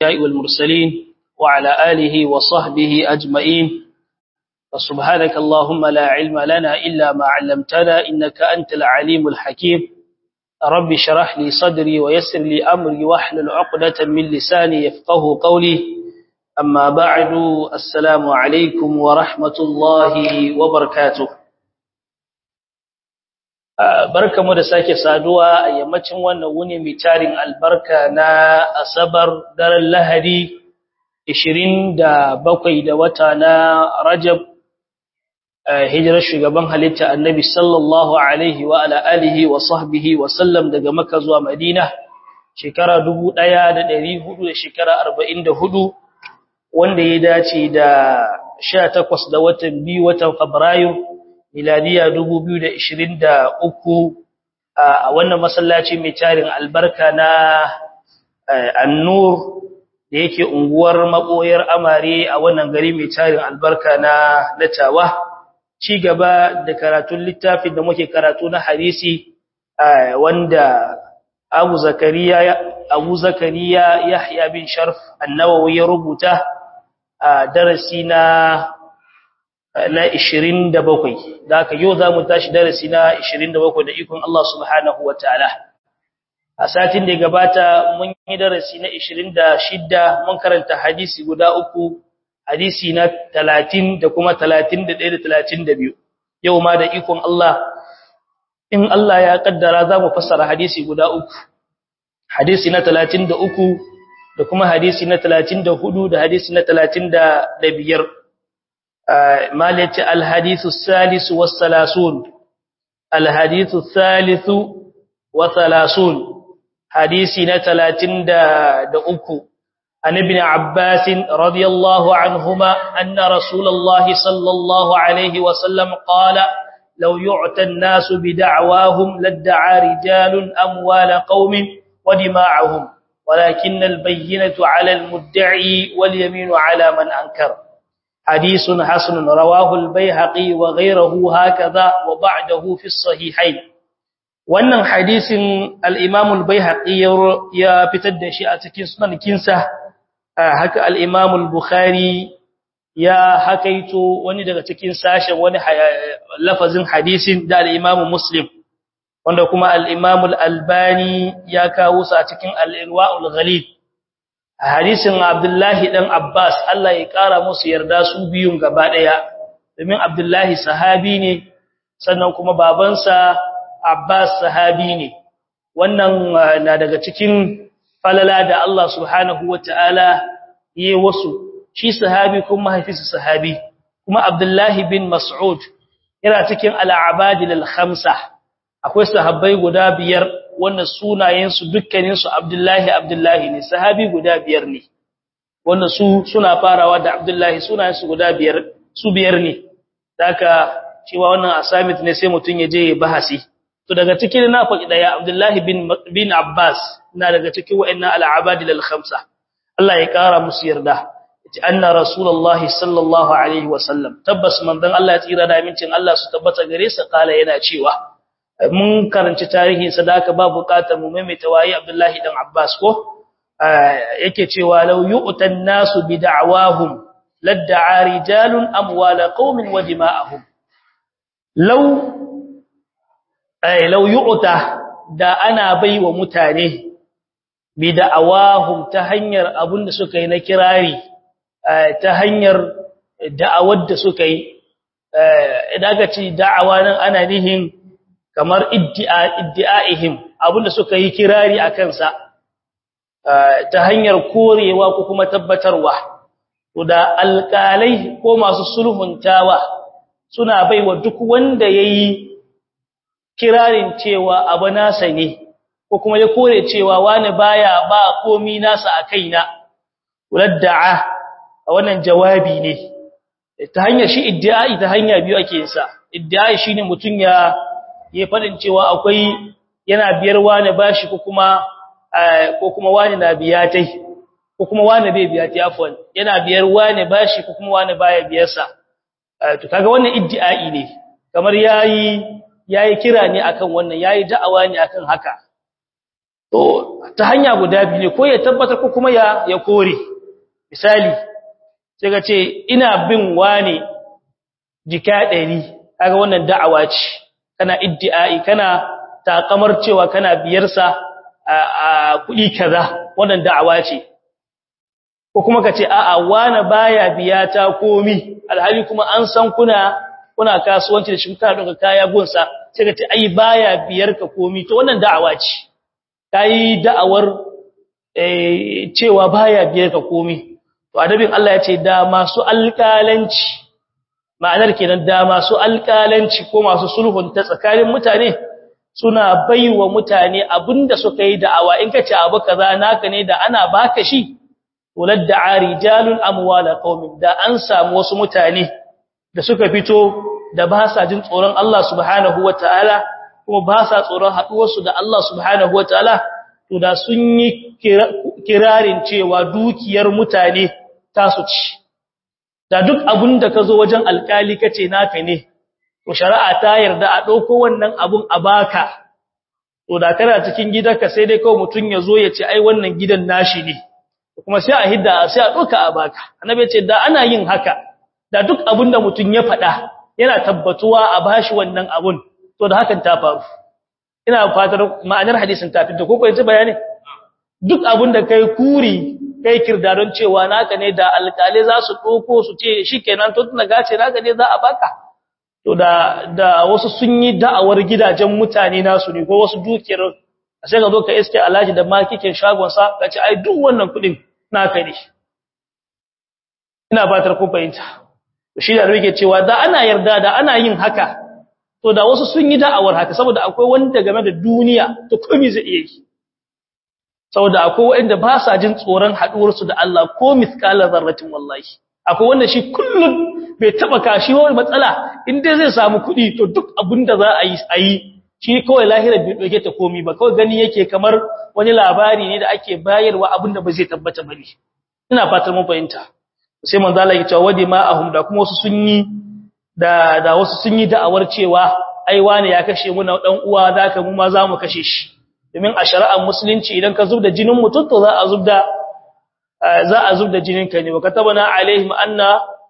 والمرسلين وعلى آله وصحبه أجمعين فسبحانك اللهم لا علم لنا إلا ما علمتنا إنك أنت العليم الحكيم رب شرح لي صدري ويسر لي أمري واحلل عقدة من لساني يفقه قولي أما بعد السلام عليكم ورحمة الله وبركاته barkamu da sake saduwa a yammacin wannan wuni mai tarin albarka na asabar daren lahadi 27 da wata na rajab hijirar shugaban halitta annabi sallallahu alaihi wa ala alihi wa sahbihi wa sallam daga makka zuwa madina shekara 1400 da shekara 44 wanda ya dace da 18 da watan biyu watan fabrairu miladiya 2023 a wannan masallaci mai tarin albarka na annur da yake unguwar maboyar amare a wannan gari mai tarin albarka na natawa ci gaba da karatun littafin da muke karatu na hadisi wanda Abu Zakariya Abu Zakariya Yahya bin Sharf An-Nawawi ya rubuta a darasi na na 27 da haka yau zamu tashi darasi na 27 da ikon Allah subhanahu wataala a satin da gabata mun yi darasi na 26 mun karanta hadisi guda uku hadisi na 30 da kuma 31 da 32 yau ma da ikon Allah in Allah ya kaddara zamu fassara hadisi guda uku hadisi na 33 da kuma hadisi na 34 da hadisi na 35 مالك الحديث الثالث والثلاثون الحديث الثالث وثلاثون حديثنا ثلاثين دا, دا أكو عن ابن عباس رضي الله عنهما أن رسول الله صلى الله عليه وسلم قال لو يعتى الناس بدعواهم لادعى رجال أموال قوم ودماعهم ولكن البينة على المدعي واليمين على من أنكر حديث حسن رواه البيهقي وغيره هكذا وبعده في الصحيحين wannan hadisin al-Imam al-Baihaqi ya fitar da shi a cikin sunan kinsa haka al-Imam al-Bukhari ya hakaito wani daga cikin sashen wani lafazin hadisin da al-Imam Muslim wanda kuma al-Imam al-Albani ya kawo sa cikin al-Irwa al-Ghalib hadisin Abdullahi dan Abbas Allah ya kara musu yarda su biyun gaba daya domin Abdullahi sahabi ne sannan kuma babansa Abbas sahabi ne wannan na daga cikin falala da Allah subhanahu wataala yi wasu shi sahabi kuma mahaifinsa sahabi kuma Abdullahi bin Mas'ud yana cikin al-abadil al-khamsa akwai sahabbai guda biyar wanda sunayensu dukkaninsu Abdullahi Abdullahi ne sahabi guda biyar ne wanda su suna farawa da Abdullahi sunayensu guda biyar su biyar ne daga cewa wannan asamit ne sai mutun ya je ya bahasi to daga cikin na faɗi daya Abdullahi bin bin Abbas na daga cikin wa'annan al-abadil al-khamsa Allah ya kara musu yarda yace anna rasulullahi sallallahu alaihi wasallam tabbas manzon Allah ya tsira da amincin Allah su tabbata gare sa kala yana cewa mun karanci tarihin sadaka ba bukatar mu maimaita wayi Abdullahi dan Abbas ko yake cewa law yu'tan nasu bi da'wahum lad'a rijalun amwala qaumin wa dima'ahum law ay law yu'ta da ana baiwa mutane bi da'awahum ta hanyar abunda suka yi na kirari ta hanyar da'awar da suka yi idan aka ce da'awa nan ana nihin kamar iddi'a'ihim abinda suka yi kirari a kansa ta hanyar korewa ko kuma tabbatarwa to da alƙalai ko masu sulhuntawa suna baiwa duk wanda yayi kirarin cewa abu nasa ne ko kuma ya kore cewa wani baya ba komi nasa a kaina uladda'a a wannan jawabi ne ta hanyar shi iddi'ai ta hanya biyu ake yin sa iddi'ai shine mutun ya ya fadin cewa akwai yana biyar wani bashi ko kuma ko kuma wani na biya tai ko kuma wani bai biya tai afwan yana biyar wani bashi ko kuma wani baya biyar sa to kaga wannan iddi'ai ne kamar yayi yayi kira ne akan wannan yayi da'awa ne akan haka to ta hanya guda biyu ne ko ya tabbatar ko kuma ya ya kore misali sai ka ce ina bin wani jika ɗari kaga wannan da'awa ce kana iddi'ai kana takamar cewa kana biyarsa a kuɗi kaza wannan da'awa ce ko kuma ka ce a'a wani baya biya ta komi alhali kuma an san kuna kuna kasuwanci da shi kana ɗauka kaya gunsa sai ka ce ai baya biyar ka komi to wannan da'awa ce kai da'awar cewa baya biyar ka komi to adabin Allah ya ce da masu alƙalanci ma'anar kenan da masu alƙalanci ko masu sulhun ta tsakanin mutane suna baiwa mutane abinda suka yi da'awa in kace abu kaza naka ne da ana baka shi walad da'a rijalun amwala qaumin da an samu wasu mutane da suka fito da ba sa jin tsoron Allah subhanahu wataala kuma ba sa tsoron haduwarsu da Allah subhanahu wataala to da sun yi kirarin cewa dukiyar mutane tasu ci da duk abun da ka zo wajen alkali kace naka ne to shari'a ta yarda a dauko wannan abun a baka to da kana cikin gidanka sai dai kawai mutun ya zo ya ce ai wannan gidan nashi ne kuma sai a hidda sai a doka a baka annabi ya ce da ana yin haka da duk abun da mutun ya faɗa yana tabbatuwa a bashi wannan abun to da hakan ta faru ina fatar ma'anar hadisin ta fita ko ko yaji bayani duk abun da kai kuri kai kirdaron cewa naka ne da alkali za su ɗauko su ce shi kenan to tuna gace naka ne za a baka to da da wasu sun yi da'awar gidajen mutane nasu ne ko wasu dukiyar sai ka zo ka iske alhaji da makikin shagonsa ka ce ai duk wannan kuɗin naka ne ina fatar ku fahimta shi da rike cewa da ana yarda da ana yin haka to da wasu sun yi da'awar haka saboda akwai wanda game da duniya to komai zai iya yi saboda akwai wanda ba sa jin tsoron haduwarsu da Allah ko miskalar zarratin wallahi akwai wanda shi kullun bai taba kashi wani matsala in dai zai samu kuɗi to duk abin da za a yi a yi shi kawai lahira bai doke ta komi ba kawai gani yake kamar wani labari ne da ake bayarwa abin da ba zai tabbata bane ina fatan mun fahimta sai manzo Allah ya ce wadi ma'ahum da kuma wasu sun yi da da wasu sun yi da'awar cewa ai wani ya kashe mu na dan uwa zaka mu ma za mu kashe shi domin a shari'ar musulunci idan ka zubda jinin mutum to za a zubda za a zubda jinin ka ne wa katabana alaihim anna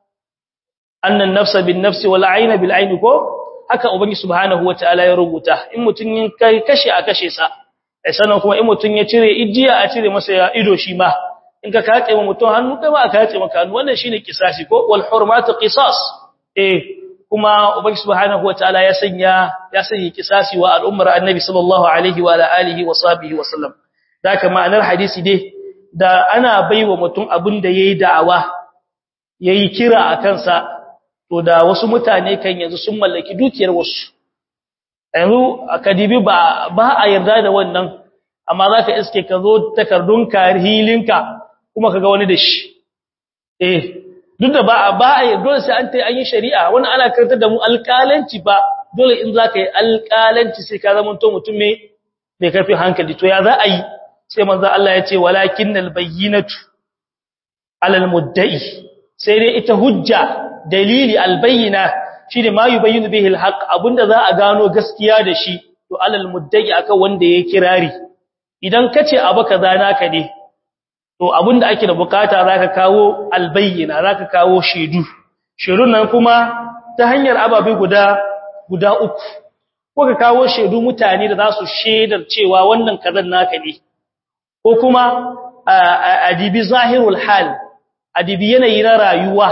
anna an-nafsa bin-nafsi wal 'ayna bil-'ayni ko haka ubangi subhanahu wataala ya rubuta in mutun yin kai kashe a kashe sa ai sanan kuma in mutun ya cire ijiya a cire masa ya ido shi ma in ka kace wa mutun hannu kai ma ka kace maka hannu wannan shine kisasi ko wal hurmatu qisas eh kuma ubangi subhanahu wataala ya sanya ya sanya kisasi wa al'ummar annabi sallallahu alaihi wa alihi wa sahbihi wa sallam daka ma'anar hadisi dai da ana baiwa mutum abin da yayi da'awa yayi kira a kansa to da wasu mutane kan yanzu sun mallaki dukiyar wasu yanzu akadibi ba ba a yarda da wannan amma zaka iske ka zo takardun karihilinka kuma kaga wani da shi eh duk da ba ba dole sai an tai an yi shari'a wani ana karantar da mu alƙalanci ba dole in zaka yi alƙalanci sai ka zama to mutum mai mai karfin hankali to ya za a yi sai manzo Allah ya ce walakinnal bayyinatu alal mudda'i sai dai ita hujja dalili albayyina shine ma yubayyinu bihi alhaq abunda za a gano gaskiya da shi to alal mudda'i akan wanda yake kirari idan kace abu kaza naka ne to abinda ake da bukata zaka kawo albayyina zaka kawo shedu shedun nan kuma ta hanyar ababe guda guda uku ko ka kawo shedu mutane da za su shedar cewa wannan kazan naka ne ko kuma adibi zahirul hal adibi yanayi na rayuwa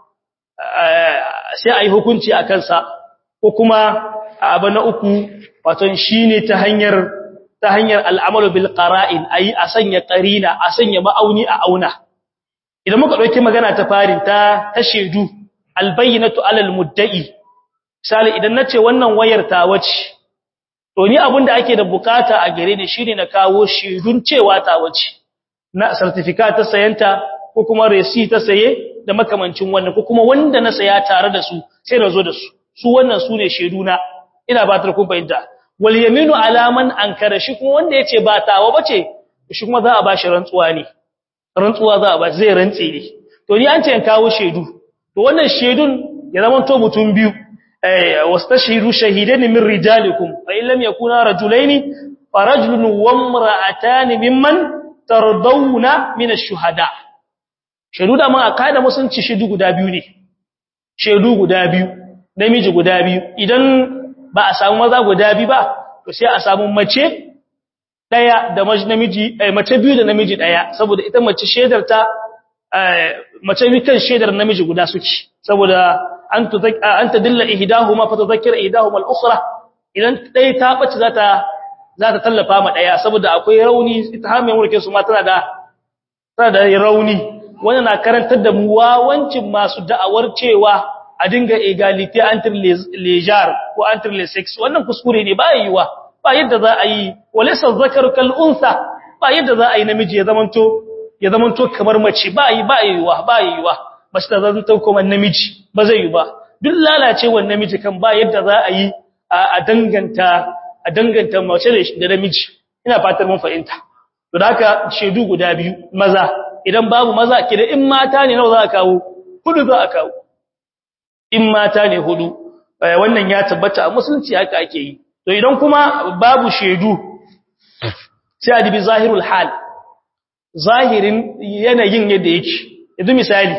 sai ayi hukunci a kansa ko kuma abu na uku wato shine ta hanyar ta hanyar al'amalu bil qara'in ayi a sanya qarina a sanya ma'auni a auna idan muka dauki magana ta farin ta ta shedu albayyinatu alal mudda'i misali idan nace wannan wayar ta wace to ni abinda ake da bukata a gare ni shine na kawo shedun cewa ta wace na certificate ta sayanta ko kuma receipt ta saye da makamancin wannan ko kuma wanda na saya tare da su sai na zo da su su wannan su ne sheduna ina ba ta kun fahimta wal yaminu alaman ankara shi kuma wanda yace ba tawa bace shi kuma za a bashi rantsuwa ne rantsuwa za a bashi zai rantse ne to ni an ce in kawo shedu to wannan shedun ya zama to mutum biyu eh wastashiru shahidain min rijalikum fa in lam yakuna rajulaini farajulun wamra'atan mimman tardawna min ash-shuhada shedu da mun akaida musunci shedu guda biyu ne shedu guda biyu namiji guda biyu idan ba a samu maza guda biyu ba to sai a samu mace daya da namiji mace biyu da namiji daya saboda ita mace shedar ta mace bi kan shedar namiji guda suke saboda an an tadilla ihdahuma fa tudhakkira ihdahuma al-ukhra idan dai ta bace zata zata tallafa ma daya saboda akwai rauni ita har mai mulkin su ma tana da tana da rauni wannan na karantar da mu wawancin masu da'awar cewa a dinga egalite entre les genres ko entre les sexes wannan kuskure ne ba yiwa ba yadda za a yi walaysa zakaru kal unsa ba yadda za a yi namiji ya zamanto ya zamanto kamar mace ba yi ba yiwa ba yiwa mace ta zanto kuma namiji ba zai yi ba duk lalacewar namiji kan ba yadda za a yi a danganta a danganta mace da namiji ina fatar mun fahimta to da haka shedu guda biyu maza idan babu maza kida in mata ne nawa za a kawo hudu za a kawo in mata ne hudu wannan ya tabbata a musulunci haka ake yi to idan kuma babu shedu sai a dibi zahirul hal zahirin yanayin yadda yake yanzu misali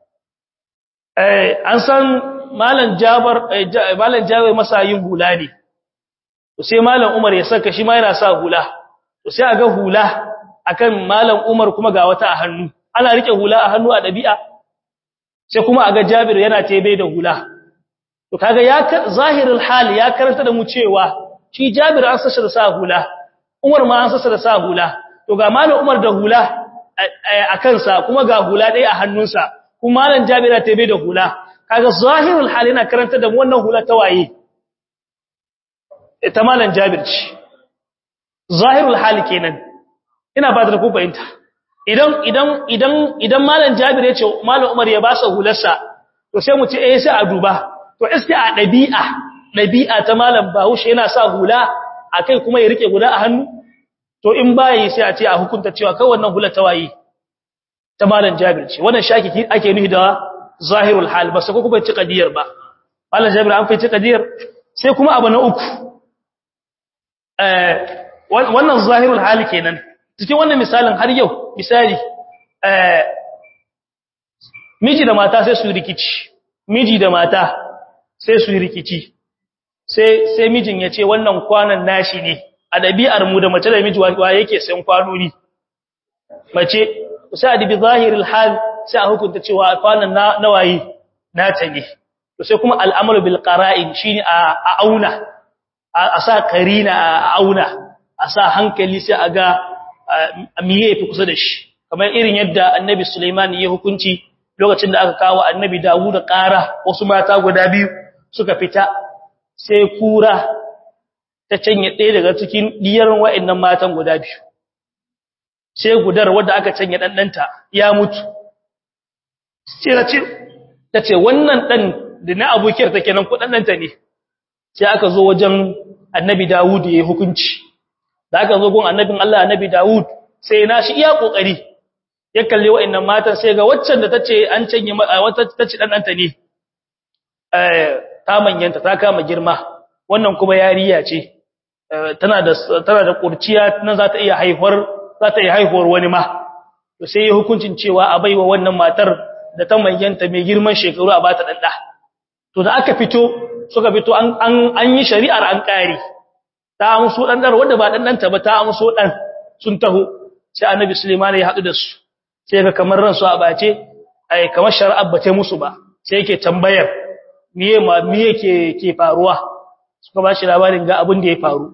an san malam jabar malam jabar masa yin hula ne to sai malam umar ya saka shi ma yana sa hula to sai aga hula akan malam umar kuma ga wata a hannu ana rike hula a hannu a dabi'a sai kuma aga jabir yana tebe da hula to kaga ya zahirul hal ya karanta da mu cewa shi jabir an sassa da sa hula umar ma an sassa da sa hula to ga malam umar da hula a kansa kuma ga hula ɗaya a hannunsa kuma malam jabir ya tebe da hula kaga zahirul hal yana karanta da mu wannan hula ta waye ita malam jabir ce zahirul hal kenan ina ba da ku fahimta idan idan idan idan malam jabir ya ce malam umar ya ba sa hularsa to sai mu ce eh sai a duba to iske a dabi'a dabi'a ta malam bahaushe yana sa hula akai kuma ya rike guda a hannu to in bayi sai a ce a hukunta cewa kai wannan hula ta waye ta malam jabir ce wannan shaki ake nufi da zahirul hal ba sai ko kuma ci kadiyar ba malam jabir an fice kadiyar sai kuma abu na uku eh wannan zahirul hal kenan cikin wannan misalin har yau misali eh miji da mata sai su rikici miji da mata sai su rikici sai sai mijin ya ce wannan kwanan nashi ne a dabi'ar mu da mace da miji wa yake sayan kwanoni mace sai a dibi zahirul hal sai a hukunta cewa kwanan na nawayi nata ne to sai kuma al'amalu bil qara'in shine a auna a sa karina a auna a sa hankali sai a ga miye fi kusa da shi kamar irin yadda annabi Sulaiman ya hukunci lokacin da aka kawo annabi Dawud da ƙara wasu mata guda biyu suka fita sai kura ta canye ɗaya daga cikin diyar wa'annan matan guda biyu sai gudar wadda aka canye ɗanɗanta ya mutu sai ta ce ta ce wannan ɗan da na abokiyar ta kenan ko ɗanɗanta ne sai aka zo wajen annabi Dawud ya yi hukunci da aka zo gun annabin Allah annabi Dawud sai na shi iya kokari ya kalle wa'annan matan sai ga waccan da tace an canye wata tace dan danta ne eh ta manyanta ta kama girma wannan kuma yariya ce tana da tana da kurciya nan za ta iya haifar za ta iya haihuwar wani ma to sai ya hukuncin cewa a baiwa wannan matar da ta manyanta mai girman shekaru a bata dan da to da aka fito suka fito an an yi shari'ar an kare ta amso dan dar wanda ba dan danta ba ta amso dan sun taho sai annabi Sulaiman ya hadu da su sai ga kamar ransu a bace ai kamar shari'ar bace musu ba sai yake tambayar miye ma miye ke ke faruwa suka ba shi labarin ga abin da ya faru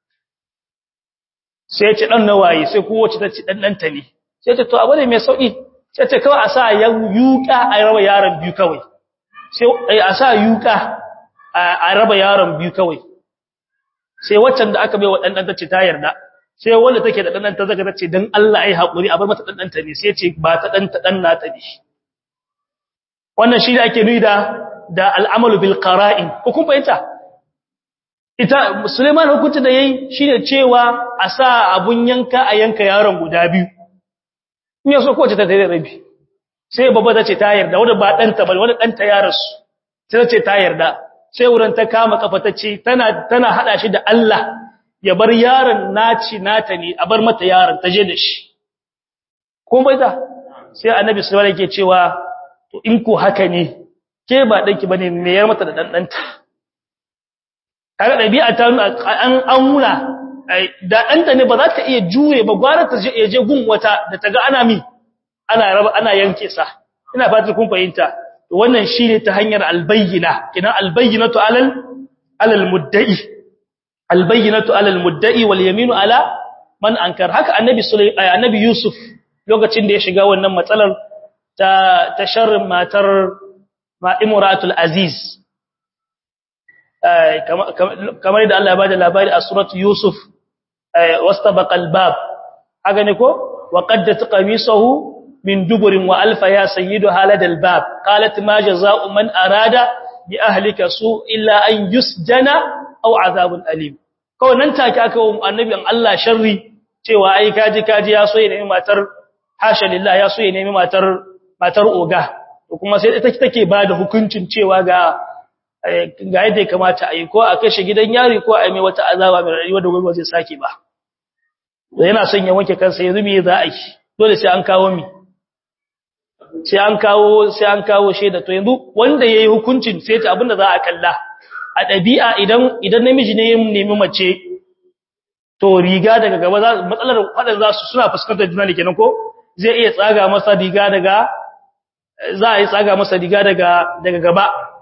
sai ce dan nawaye sai kowace ta ci dan danta ne sai ce to abu ne mai sauki sai ce kawai a sa yuka a raba yaron biyu kawai sai a sa yuka a raba yaron biyu kawai sai waccan da aka bai wa ɗanɗan tace ta yarda sai wanda take da ɗanɗan ta zaka tace dan Allah ai haƙuri a bar mata ɗanɗan ta ne sai ce ba ta ɗan ta ɗan nata ne wannan shi da ake nuni da da al'amalu bil qara'in ko kun fahimta ita Suleiman hukunci da yayi shine cewa a sa abun yanka a yanka yaron guda biyu in yaso ko ta tare rabi sai babba tace ta yarda wanda ba ɗanta ba wanda ɗanta ya rasu sai tace ta yarda sai wurin ta kama kafa ta ce tana tana hada shi da Allah ya bar yaron naci nata ne a bar mata yaron ta je da shi ko bai da sai annabi sallallahu alaihi yake cewa to in ko haka ne ke ba danki bane me yar mata da dan danta kaga dabi'a ta an auna da danta ne ba za ta iya jure ba gwara ta je je gun wata da ta ga ana mi ana raba ana yanke sa ina fatan kun fahimta to wannan shine ta hanyar albayyina kidan albayyinatu alal alal mudda'i albayyinatu alal mudda'i wal yaminu ala man ankar haka annabi sulaiman annabi yusuf lokacin da ya shiga wannan matsalar ta ta sharrin matar ma'imuratul aziz kamar da Allah ya bada labari a suratu yusuf wastabaqal bab haka ne ko wa qaddat qamisahu min duburin wa alfa ya sayyidu haladal bab qalat ma jazaa'u man arada bi ahlika su illa an yusjana aw azabun alim kawai nan take aka wa annabin Allah sharri cewa ai kaji kaji ya so ya nemi matar hasha lillah ya so ya nemi matar matar oga to kuma sai ita take bada hukuncin cewa ga ga yadda ya kamata a yi ko a kashe gidan yari ko a yi mai wata azaba mai rayuwa da gobe zai sake ba yana son ya wanke kansa yanzu me za a yi dole sai an kawo mi sai an kawo sai an kawo shaida to yanzu wanda yayi hukuncin sai ta abinda za a kalla a dabi'a idan idan namiji ne ya nemi mace to riga daga gaba za matsalar fadan za su suna fuskantar juna ne kenan ko zai iya tsaga masa riga daga za a yi tsaga masa riga daga daga gaba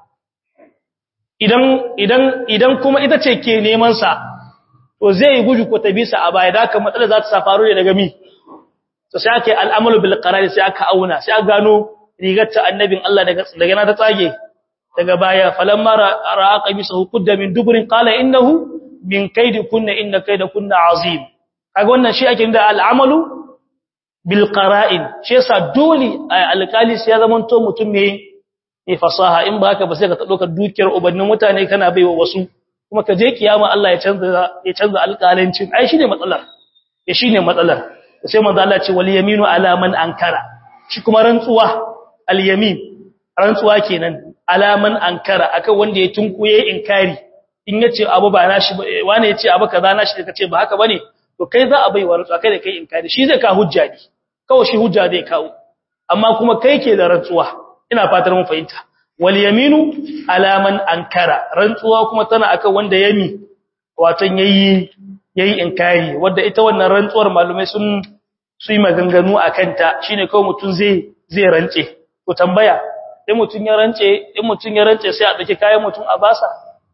idan idan idan kuma ita ce ke neman sa to zai yi guju ko tabisa a baya da haka matsalar za ta sa faru ne daga mi to sai aka yi al'amalu bil qarari sai aka auna sai aka gano rigar ta annabin Allah daga daga na ta tsage daga baya falamma ra'a qamisahu qudda min dubrin qala innahu min kaidi kunna inna kaida kunna azim kaga wannan shi ake da al'amalu bil qara'in shi yasa dole alƙali sai ya zama to mutum ne mai fasaha in ba haka ba sai ka dauka dukiyar ubannin mutane kana baiwa wasu kuma ka je kiyama Allah ya canza ya canza alƙalancin ai shine matsalar ya shine matsalar sai manzo Allah ce wal yaminu ala man ankara shi kuma rantsuwa al yamin rantsuwa kenan ala man ankara akan wanda ya tunkuye inkari in yace abu ba nashi wani yace abu kaza nashi kace ba haka bane to kai za a bai wa rantsuwa kai da kai inkari shi zai ka hujja ne kawai shi hujja zai kawo amma kuma kai ke da rantsuwa ina fatar mun fahimta wal yaminu ala man ankara rantsuwa kuma tana akan wanda yami watan yayi yayi inkari wanda ita wannan rantsuwar malumai sun su yi maganganu akan ta shine kawai mutun zai zai rance to tambaya in mutun ya rance in mutun ya rance sai a dake kayan mutun a basa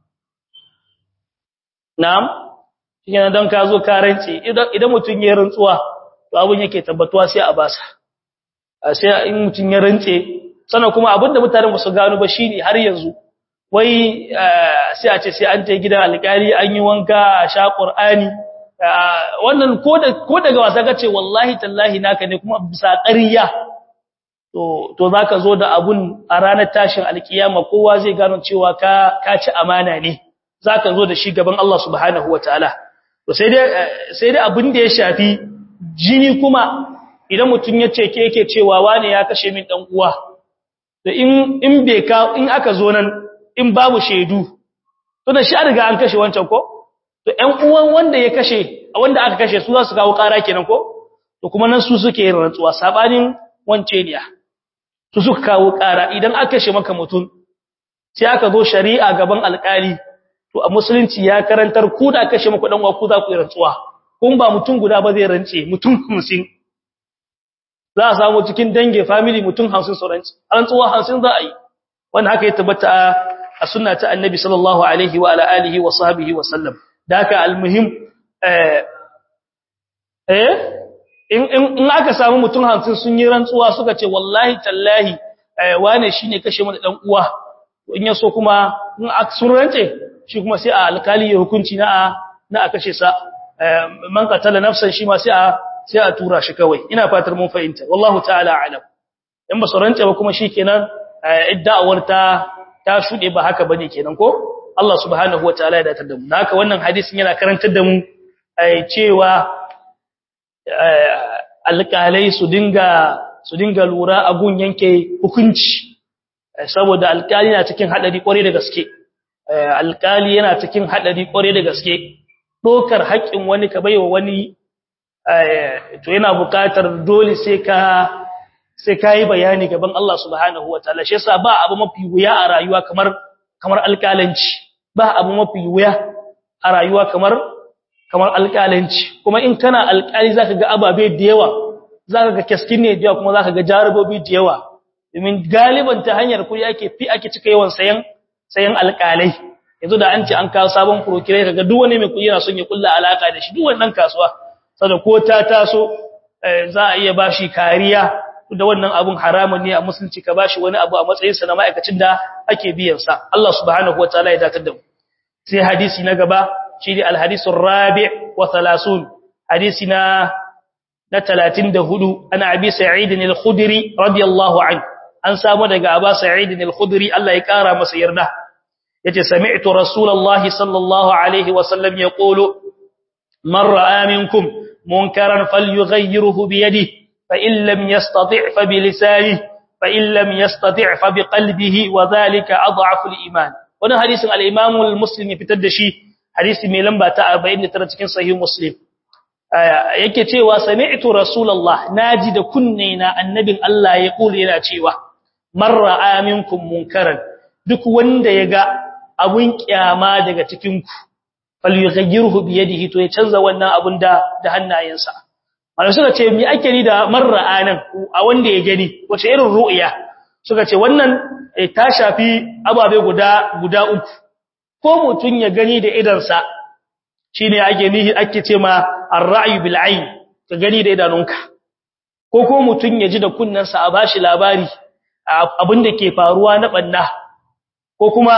na'am shine dan ka zo ka rance idan idan mutun ya rantsuwa to abun yake tabbatuwa sai a basa sai in mutun ya rance sannan kuma abinda mutanen su gano ba shine har yanzu wai sai a ce sai an je gidan alƙali an yi wanka a sha Qur'ani wannan ko da ko daga wasa kace wallahi tallahi naka ne kuma bisa ƙarya to to zaka zo da abun a ranar tashin alkiyama kowa zai gano cewa ka ka ci amana ne zaka zo da shi gaban Allah subhanahu wataala to sai dai sai dai abin da ya shafi jini kuma idan mutun ya ce ke yake cewa wane ya kashe min dan uwa da in in bai ka in aka zo nan in babu shaidu to da shi an riga an kashe wancan ko to ƴan uwan wanda ya kashe wanda aka kashe su za su kawo ƙara kenan ko to kuma nan su suke yin rantsuwa sabanin wance ne su suka kawo ƙara idan aka kashe maka mutum sai aka zo shari'a gaban alƙali to a musulunci ya karantar ku da kashe maka dan uwa ku za ku yi rantsuwa kun ba mutum guda ba zai rance mutum 50 za a samu cikin dange family mutum 50 sauranci rantsuwa 50 za a yi wanda haka ya tabbata a sunna ta annabi sallallahu alaihi wa ala alihi wa sahbihi wa sallam da haka almuhim eh eh in in aka samu mutum 50 sun yi rantsuwa suka ce wallahi tallahi wane shine kashe mana dan uwa in yaso kuma in aka sun rance shi kuma sai a alkali ya hukunci na na a kashe sa man qatala nafsan shi ma sai a sai a tura shi kawai ina fatar mun fahimta wallahu ta'ala alam in ba su rance ba kuma shikenan idda'awar ta ta shude ba haka bane kenan ko Allah subhanahu wataala ya datar da mu haka wannan hadisin yana karantar da mu cewa alƙalai su dinga su dinga lura a gun yanke hukunci saboda alƙali na cikin hadari kware da gaske alƙali yana cikin hadari kware da gaske dokar haƙƙin wani ka baiwa wani to yana buƙatar dole sai ka sai kai bayani gaban Allah subhanahu wataala shi yasa ba abu mafi wuya a rayuwa kamar kamar alƙalanci ba abu mafi wuya a rayuwa kamar kamar alƙalanci kuma in kana alƙali zaka ga ababe da yawa zaka ga kaskin ne da yawa kuma zaka ga jarabobi da yawa domin galiban ta hanyar kuɗi ake fi ake cika yawan sayan sayan alƙalai yanzu da an ce an kawo sabon procurator kaga duk wani mai kuɗi yana son ya kulla alaka da shi duk wannan kasuwa saboda ko ta taso za a iya bashi kariya da wannan abun haramun ne a musulunci ka bashi wani abu a matsayin sa na ma'aikacin da ake biyan sa Allah subhanahu wataala ya dakatar da mu sai hadisi na gaba shi ne alhadisun rabi wa thalathun hadisi na na 34 ana abi sa'id al-khudri radiyallahu anhu an samu daga aba sa'id al-khudri Allah ya kara masa yarda yace sami'tu rasulullahi sallallahu alaihi wa sallam yaqulu man ra'a minkum munkaran falyughayyirhu bi yadihi fa in lam yastati' fa bi lisanihi fa in lam yastati' fa bi qalbihi wa dhalika adhafu al-iman wannan hadisin al-imam al-muslim ya fitar da shi hadisi mai lamba ta 49 cikin sahih muslim yake cewa sami'tu rasulullah naji da kunne na annabin Allah ya kula yana cewa marra aminkum munkaran duk wanda yaga abun kiyama daga cikin ku falyughayyirhu bi yadihi to ya canza wannan abun da da hannayensa malai suka ce me ake ni da marra anan a wanda ya gani wace irin ru'ya suka ce wannan ta shafi ababe guda guda uku ko mutun ya gani da idansa shine ake nihi ake ce ma ar-ra'yu bil ayn ka gani da idanunka ko ko mutun ya ji da kunnansa a bashi labari abinda ke faruwa na banna ko kuma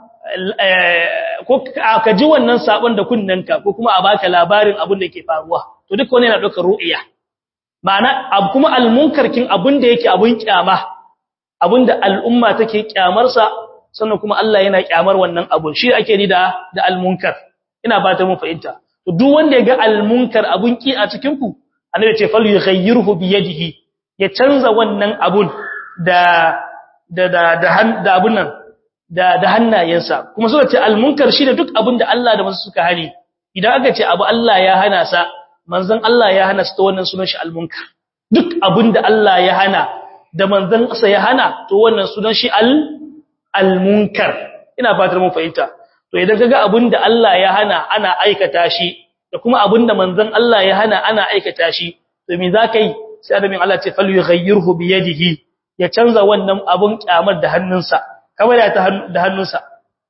ko ka ji wannan sabon da kunnanka ko kuma a baka labarin abinda ke faruwa to duk wani yana daukar ru'iya ma'ana abu kuma al-munkarkin abinda yake abun kyama abinda al'umma take kyamarsa sannan kuma Allah yana kyamar wannan abun shi ake ni da da al-munkar ina ba ta mun fahimta to duk wanda ya ga al-munkar abun ki a cikin ku annabi ce fal yughayyirhu bi yadihi ya canza wannan abun da da da da abun nan da da hannayensa kuma suka ce al-munkar shi da duk abun da Allah da manzo suka hani idan aka ce abu Allah ya hana sa manzon Allah ya hana sa to wannan sunan shi al-munkar duk abun da Allah ya hana da manzon sa ya hana to wannan sunan shi al al-munkar ina fatar mun fahimta to idan kaga abinda Allah ya hana ana aikata shi da kuma abinda manzon Allah ya hana ana aikata shi to me zakai sai adamin Allah ce fal yughayyirhu bi yadihi ya canza wannan abun kyamar da hannunsa kamar ya ta da hannunsa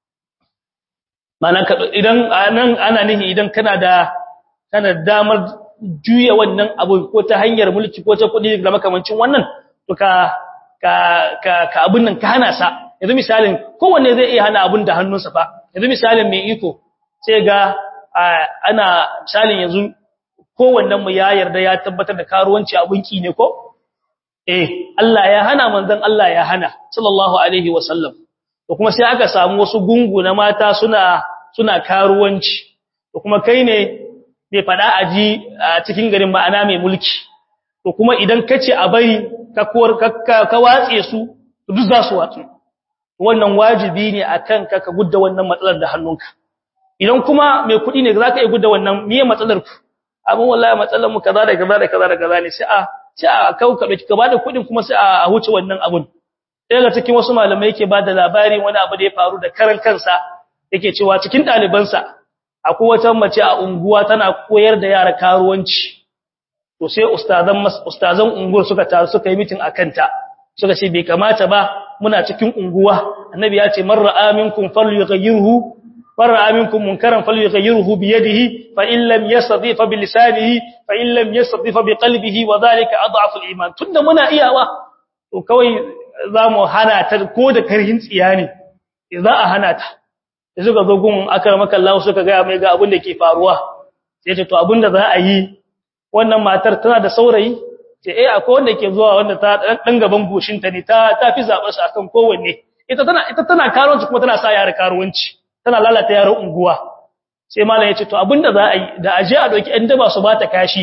malan idan anan ana nihi idan kana da kana damar juya wannan abu ko ta hanyar mulki ko ta kudi da makamancin wannan to ka ka ka abun nan ka hana sa yanzu misalin kowanne zai iya hana abun da hannunsa fa yanzu misalin mai iko sai ga ana misalin yanzu kowannen mu ya yarda ya tabbatar da karuwanci abun ki ne ko eh Allah ya hana manzon Allah ya hana sallallahu alaihi wasallam to kuma sai aka samu wasu gungu na mata suna suna karuwanci to kuma kai ne bai fada aji a cikin garin ma'ana mai mulki to kuma idan kace a bari ka kuwar ka watse su duk za su watsu wannan wajibi ne akan ka ka gudda wannan matsalar da hannunka idan kuma mai kuɗi ne zaka iya gudda wannan miye matsalar ku amma wallahi matsalar mu kaza da kaza da kaza da kaza ne sai a sai a kauka dauki ka bada kuɗin kuma sai a huce wannan abun daga cikin wasu malamai yake bada labarin wani abu da ya faru da karan kansa yake cewa cikin ɗalibansa akwai wata mace a unguwa tana koyar da yara karuwanci to sai ustazan ustazan unguwar suka taru suka yi meeting akan ta suka ce bai kamata ba muna cikin unguwa annabi ya ce man ra'a minkum falyughayyirhu man ra'a minkum munkaran falyughayyirhu bi yadihi fa in lam yastati fa bi lisanihi fa in lam yastati fa bi qalbihi wa dhalika adhafu al-iman tunda muna iyawa to kawai zamu hana ta ko da karhin tsiya ne za a hana ta da suka zo gun akramaka Allah suka ga mai ga abin da ke faruwa sai ta to abin da za a yi wannan matar tana da saurayi ce eh akwai wanda ke zuwa wanda ta dan gaban goshinta ne ta ta fi zaɓar su akan kowanne ita tana ita tana karuwanci kuma tana sa yara karuwanci tana lalata yaran unguwa sai malam ya ce to abinda za a yi da aje a doki ɗan daba su bata kashi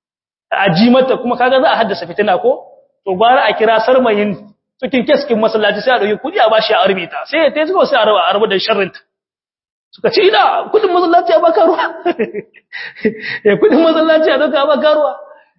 a ji mata kuma kaga za a haddasa fitina ko to gwara a kira sarmayin cikin keskin masallaci sai a doki kudi a bashi a arme ta sai ya tayi sai a raba a raba da sharrin ta suka ce ina kudin masallaci ya baka ruwa eh kudin masallaci ya doka baka ruwa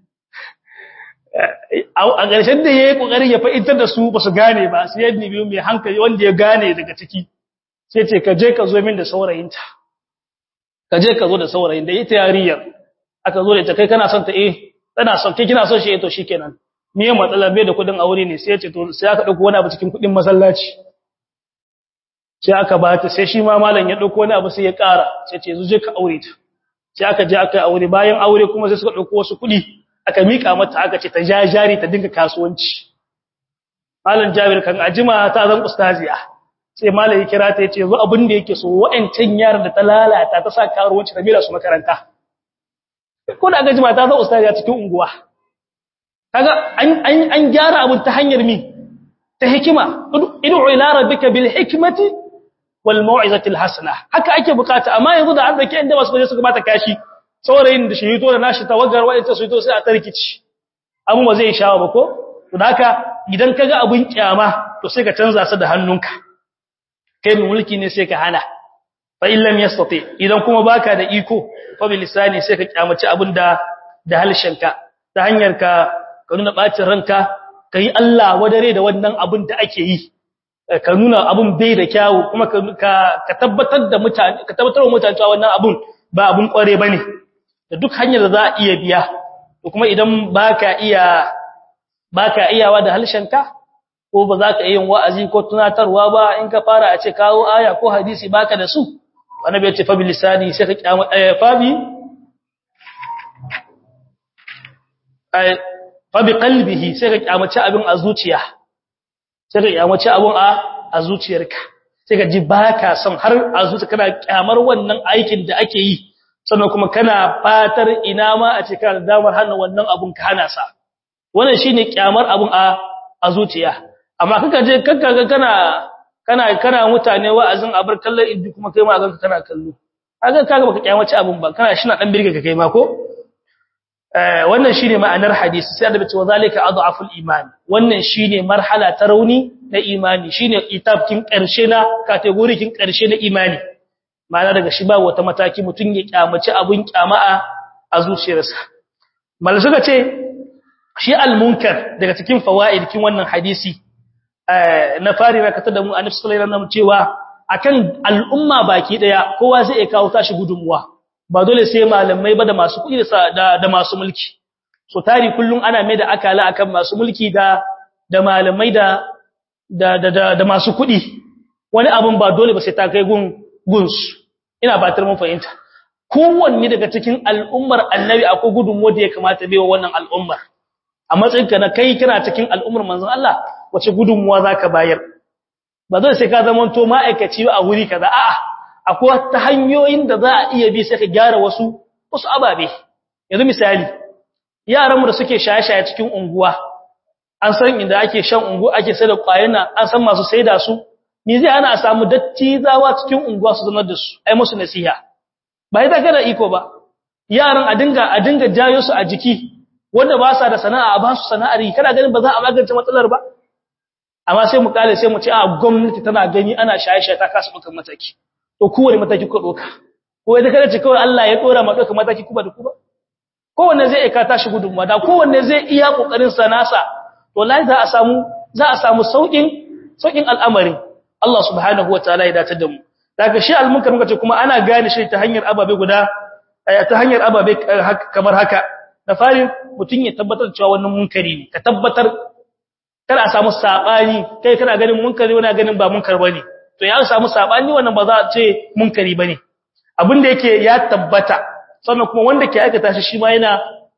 a ƙarshen da yayi kokarin ya fa'intar da su ba su gane ba sai yadda biyu mai hankali wanda ya gane daga ciki sai ce ka je ka zo min da saurayinta ka je ka zo da saurayin da ita yariyar aka zo da ita kai kana son ta eh tana son kai kina son shi eh to shikenan me ya matsala bai da kudin aure ne sai ya ce to sai aka dauko wani abu cikin kudin masallaci sai aka ba ta sai shi ma malam ya dauko wani abu sai ya ƙara sai ce zo je ka aure ta sai aka je aka aure bayan aure kuma sai suka dauko wasu kudi aka mika mata aka ce ta jajari ta dinga kasuwanci malam Jabir kan ajima ta zan ustaziya sai malam ya kira ta yace zo abin da yake so wa'ancan yaran da ta lalata ta sa karuwanci ta mira su makaranta ko da aka jima ta zan ustaziya cikin unguwa kaga an an an gyara abun ta hanyar mi ta hikima id'u ila rabbika bil hikmati wal mau'izati al hasana haka ake bukata amma yanzu da an dake inda wasu baje suka bata kashi saurayin da shi to da nashi tawagar wa'ita su to sai a tarkici amma ba zai shawo ba ko to haka idan kaga abun kyama to sai ka canza sa da hannunka kai mai mulki ne sai ka hana fa illam yastati idan kuma baka da iko fa bil lisani sai ka kyamaci abin da da halshenka ta hanyar ka ka nuna bacin ranka kai Allah wadare da wannan abin da ake yi ka nuna abin bai da kyawu kuma ka ka tabbatar da mutane ka tabbatar wa mutane cewa wannan abun ba abun kware bane da duk hanyar da za a iya biya to kuma idan baka iya baka iyawa da halshenka ko ba za ka yi wa'azi ko tunatarwa ba in ka fara a ce kawo aya ko hadisi baka da su annabi ya ce fa bilisani sai ka kyamu eh fabi eh fa bi qalbihi sai ka kyamaci abin a zuciya sai ka kyamaci abin a a zuciyarka sai ka ji baka son har a zuciya kana kyamar wannan aikin da ake yi sannan kuma kana fatar ina ma a ce kana damar hana wannan abun ka hana sa wannan shine kyamar abun a a zuciya amma kaka je kaka ga kana kana kana mutane wa'azin abar kallon iddi kuma kai ma ganka kana kallo kaga kaga baka kyamace abun ba kana shi na dan birge ka kai ma ko eh wannan shine ma'anar hadisi sai da bace wa zalika adhaful iman wannan shine marhala ta rauni na imani shine itafkin karshe na kategorikin karshe na imani ma'ana daga shi ba wata mataki mutun ya kyamace abun kyama'a a zuciyarsa mal suka ce shi al-munkar daga cikin fawaidin wannan hadisi na fari na katar da mu annabi sallallahu alaihi wasallam cewa akan al'umma baki daya kowa zai kawo tashi gudunmuwa ba dole sai malamai ba da masu kuɗi da da masu mulki so tari kullun ana mai da akala akan masu mulki da da malamai da da da da masu kuɗi wani abun ba dole ba sai ta kai gun gunsu ina batar mun fahimta kowanne daga cikin al'ummar annabi akwai gudunmuwa da ya kamata bai wa wannan al'ummar a matsayinka na kai kana cikin al'ummar manzon Allah wace gudunmuwa zaka bayar ba zai sai ka zama to ma'aikaci a wuri kaza a'a akwai ta hanyoyin da za a iya bi sai ka gyara wasu wasu ababe yanzu misali yaran mu da suke shaye-shaye cikin unguwa an san inda ake shan unguwa ake sai da kwayana an san masu saida su me zai ana a samu dattizawa cikin unguwa su zama da su ai musu nasiha ba ita kada iko ba yaran a dinga a dinga jayo su a jiki wanda ba sa da sana'a ba su sana'ar yi kana ganin ba za a magance matsalar ba amma sai mu kale sai mu ce a gwamnati tana gani ana shaye-shaye ta kasa dukan mataki to kowane mataki ku doka ko idan kada ce kawai Allah ya dora ma doka mataki kuma da kuma kowanne zai aika tashi gudunmuwa da kowanne zai iya kokarin sa nasa to lai za a samu za a samu saukin saukin al'amarin Allah subhanahu wataala ya dace da mu daga shi almunkar muka ce kuma ana gane shi ta hanyar ababe guda ta hanyar ababe kamar haka da fari mutun ya tabbatar cewa wannan munkari ne ka tabbatar kada a samu sabani kai kana ganin munkari wani ganin ba munkar bane to ya samu sabani wannan ba za a ce munkari bane abin da yake ya tabbata sannan kuma wanda ke aikata shi shi ma yana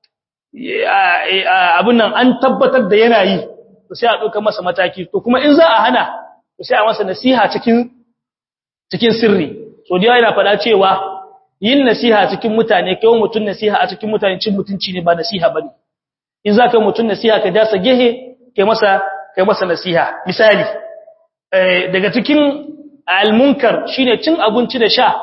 abin nan an tabbatar da yana yi to sai a dauka masa mataki to kuma in za a hana to sai a masa nasiha cikin cikin sirri so da yana faɗa cewa yin nasiha cikin mutane kai mutun nasiha a cikin mutane cin mutunci ne ba nasiha bane in za ka mutun nasiha ka jasa gehe kai masa kai masa nasiha misali daga cikin almunkar shine cin abinci da sha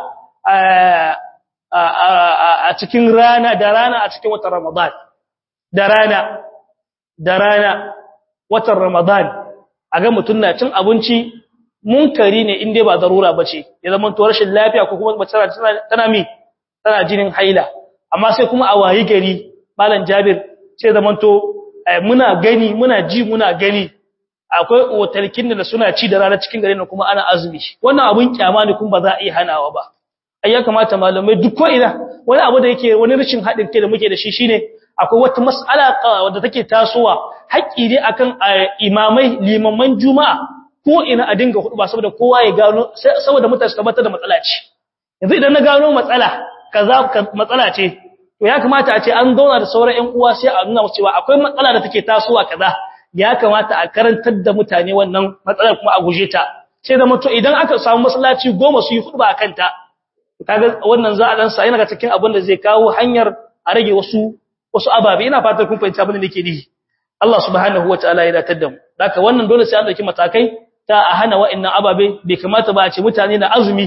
a cikin rana da rana a cikin watan Ramadan da rana da rana watan Ramadan aga mutun na cin abinci munkari ne in dai ba darura bace ya zama to rashin lafiya ko kuma mace tana tana mi tana jinin haila amma sai kuma a wayi gari malam Jabir sai zaman to muna gani muna ji muna gani akwai otalkin da suna ci da rana cikin garin kuma ana azumi wannan abun kyama ne kuma ba za a iya hanawa ba ai ya kamata malamai duk ko ina wani abu da yake wani rashin hadin kai da muke da shi shine akwai wata mas'ala wadda take tasowa haƙƙi ne akan imamai limaman juma'a ko ina a dinga hudu ba saboda kowa ya gano saboda mutane su tabbatar da matsala ce yanzu idan na gano matsala kaza matsala ce to ya kamata a ce an zauna da sauran ƴan uwa sai a nuna musu cewa akwai matsala da take tasowa kaza ya kamata a karantar da mutane wannan matsalar kuma a guje ta sai da mutu idan aka samu masallaci goma su yi hudu ba akan ta kaga wannan za a dan sa yana cikin abin da zai kawo hanyar a rage wasu wasu ababe ina fatan kun fahimci abin da nake nihi Allah subhanahu wataala ya datar da mu haka wannan dole sai an dauki matakai ta a hana wa'annan ababe bai kamata ba a ce mutane na azumi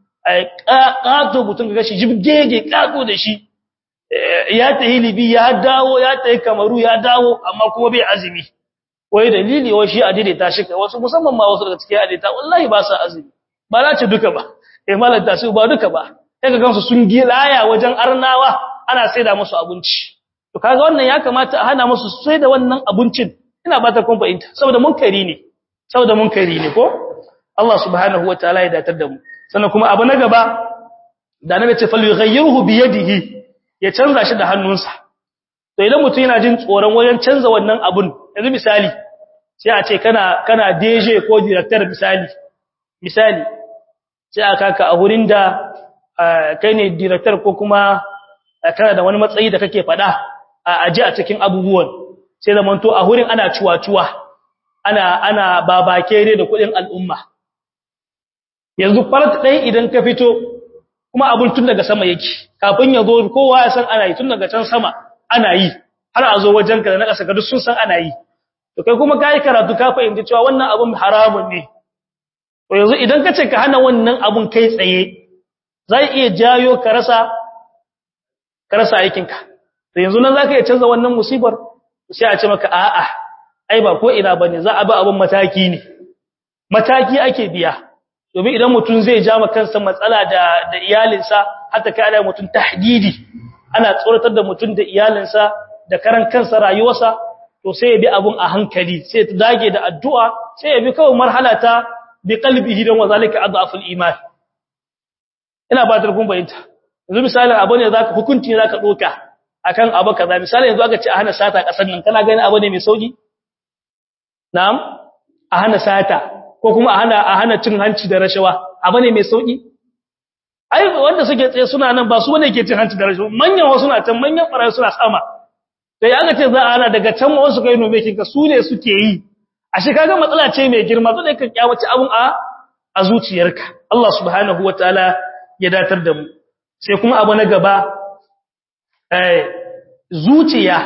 ƙato mutum ga shi jibgege ƙato da shi ya tahi libi ya dawo ya tahi kamaru ya dawo amma kuma bai azumi wai dalili wai shi adaidaita shi kai wasu musamman ma wasu daga cikin adaidaita wallahi ba sa azumi ba za ce duka ba eh malanta su ba duka ba sai ka gansu sun gilaya wajen arnawa ana saida musu abinci to kaga wannan ya kamata a hana musu saida wannan abincin ina ba ta kun fahimta saboda munkari ne saboda munkari ne ko Allah subhanahu wataala ya datar da mu sannan kuma abu na gaba da nabi ce fal yughayyirhu bi yadihi ya canza shi da hannunsa to idan mutum yana jin tsoron wajen canza wannan abun yanzu misali sai a ce kana kana DJ ko director misali misali sai aka ka a hurin da kai ne director ko kuma kana da wani matsayi da kake fada a aje a cikin abubuwan sai zamanto a hurin ana ciwa-ciwa ana ana babake da kudin al'umma yanzu farat ɗaya idan ka fito kuma abun tun daga sama yake kafin ya zo kowa ya san ana yi tun daga can sama ana yi har a zo wajen ka da na ƙasa ga duk sun san ana yi to kai kuma kai karatu ka fahimci cewa wannan abun haramun ne to yanzu idan ka ce ka hana wannan abun kai tsaye zai iya jayo ka rasa ka rasa aikinka to yanzu nan zaka iya canza wannan musibar sai a ce maka a'a ai ba ko ina bane za a bi abun mataki ne mataki ake biya domin idan mutum zai ja ma kansa matsala da da iyalinsa hatta kai ana mutum tahdidi ana tsoratar da mutum da iyalinsa da karan kansa rayuwarsa to sai ya bi abun a hankali sai ya dage da addu'a sai ya bi kawai marhala ta bi qalbihi dan wazalika adhaful iman ina ba ta kun bayyana yanzu misalin abu ne zaka hukunci zaka doka akan abu kaza misali yanzu aka ce a hana sata kasan nan kana gani abu ne mai sauki na'am a hana sata ko kuma a hana a hana cin hanci da rashawa abu ne mai sauki ai wanda suke tsaye suna nan ba su bane ke cin hanci da rashawa manyan wasu na can manyan farayi suna sama sai aka ce za a hana daga can wasu kai nome kinka su ne suke yi a shi kaga matsala ce mai girma to dai ka kyawace abun a a zuciyarka Allah subhanahu wataala ya datar da mu sai kuma abu na gaba eh zuciya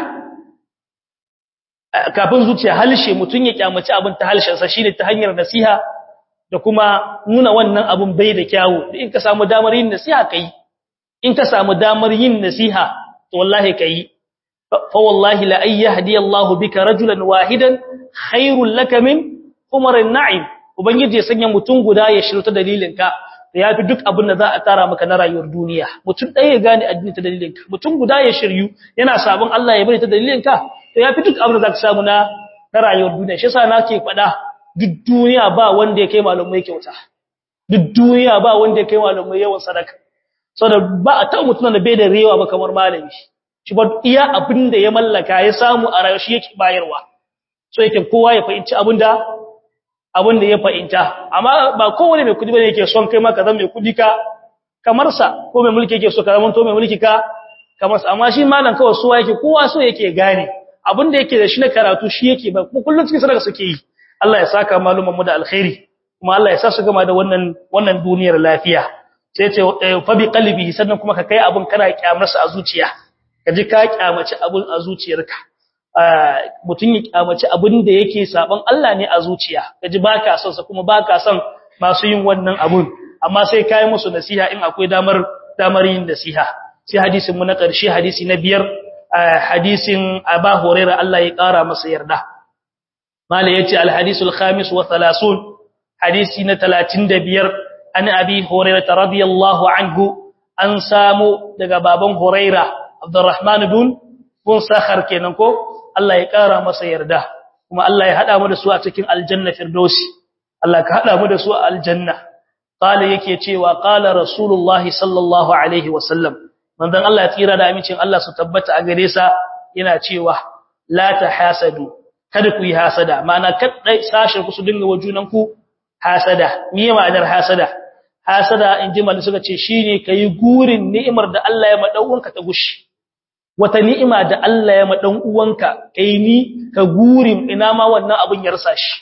kafin zuciya halshe mutun ya kyamaci abin ta halshensa shine ta hanyar nasiha da kuma nuna wannan abun bai da kyawu in ka samu damar yin nasiha kai in ka samu damar yin nasiha to wallahi kai fa wallahi la ay yahdi Allahu bika rajulan wahidan khairul laka min umarin na'im ubangiji ya sanya mutun guda ya shirta dalilinka da yafi duk abin da za a tara maka na rayuwar duniya mutun ɗaya ya gane addini ta dalilinka mutun guda ya shiryu yana sabon Allah ya bari ta dalilinka to yafi duk abin da zaka samu na na rayuwar duniya shi yasa nake faɗa duk duniya ba wanda ya kai malumai kyauta duk duniya ba wanda ya kai malumai yawan sadaka saboda ba a taɓa mutum da bai da rewa ba kamar malami shi ba iya abin da ya mallaka ya samu a rayuwar shi yake bayarwa so yake kowa ya fahimci abin da abin da ya fahimta amma ba kowane mai kudi bane yake son kai maka zan mai kudi ka kamar sa ko mai mulki yake so ka zama to mai mulki ka kamar sa amma shi malam kawai so yake kowa so yake gane abin da yake da shi na karatu shi yake ba kullun cikin sadaka suke yi Allah ya saka maluman mu da alkhairi kuma Allah ya sa su gama da wannan wannan duniyar lafiya sai ce fa bi qalbi sannan kuma ka kai abun kana kyamarsa a zuciya ka ji ka kyamaci abun a zuciyarka mutun ya kyamaci abun da yake saban Allah ne a zuciya ka ji baka son sa kuma baka son masu yin wannan abun amma sai kai musu nasiha in akwai damar damar yin nasiha sai hadisin mu na ƙarshe hadisi na biyar hadisin Aba Hurairah Allah ya ƙara masa yarda mala yace al hadisul khamis wa 30 hadisi na 35 an abi hurairah radiyallahu anhu an samu daga baban hurairah abdurrahman bin bin sakhar kenan ko Allah ya kara masa yarda kuma Allah ya hada mu da su a cikin aljanna firdausi Allah ka hada mu da su a aljanna qala yake cewa qala rasulullahi sallallahu alaihi wasallam manzon Allah ya tsira da amincin Allah su tabbata a gare sa yana cewa la tahasadu kada ku yi hasada ma'ana kada sashin ku su dinga wajunan ku hasada me ma'anar hasada hasada in ji malaka suka ce shine kai gurin ni'imar da Allah ya madan uwanka ta gushi wata ni'ima da Allah ya madan uwanka kai ni ka gurin ina ma wannan abun ya rasa shi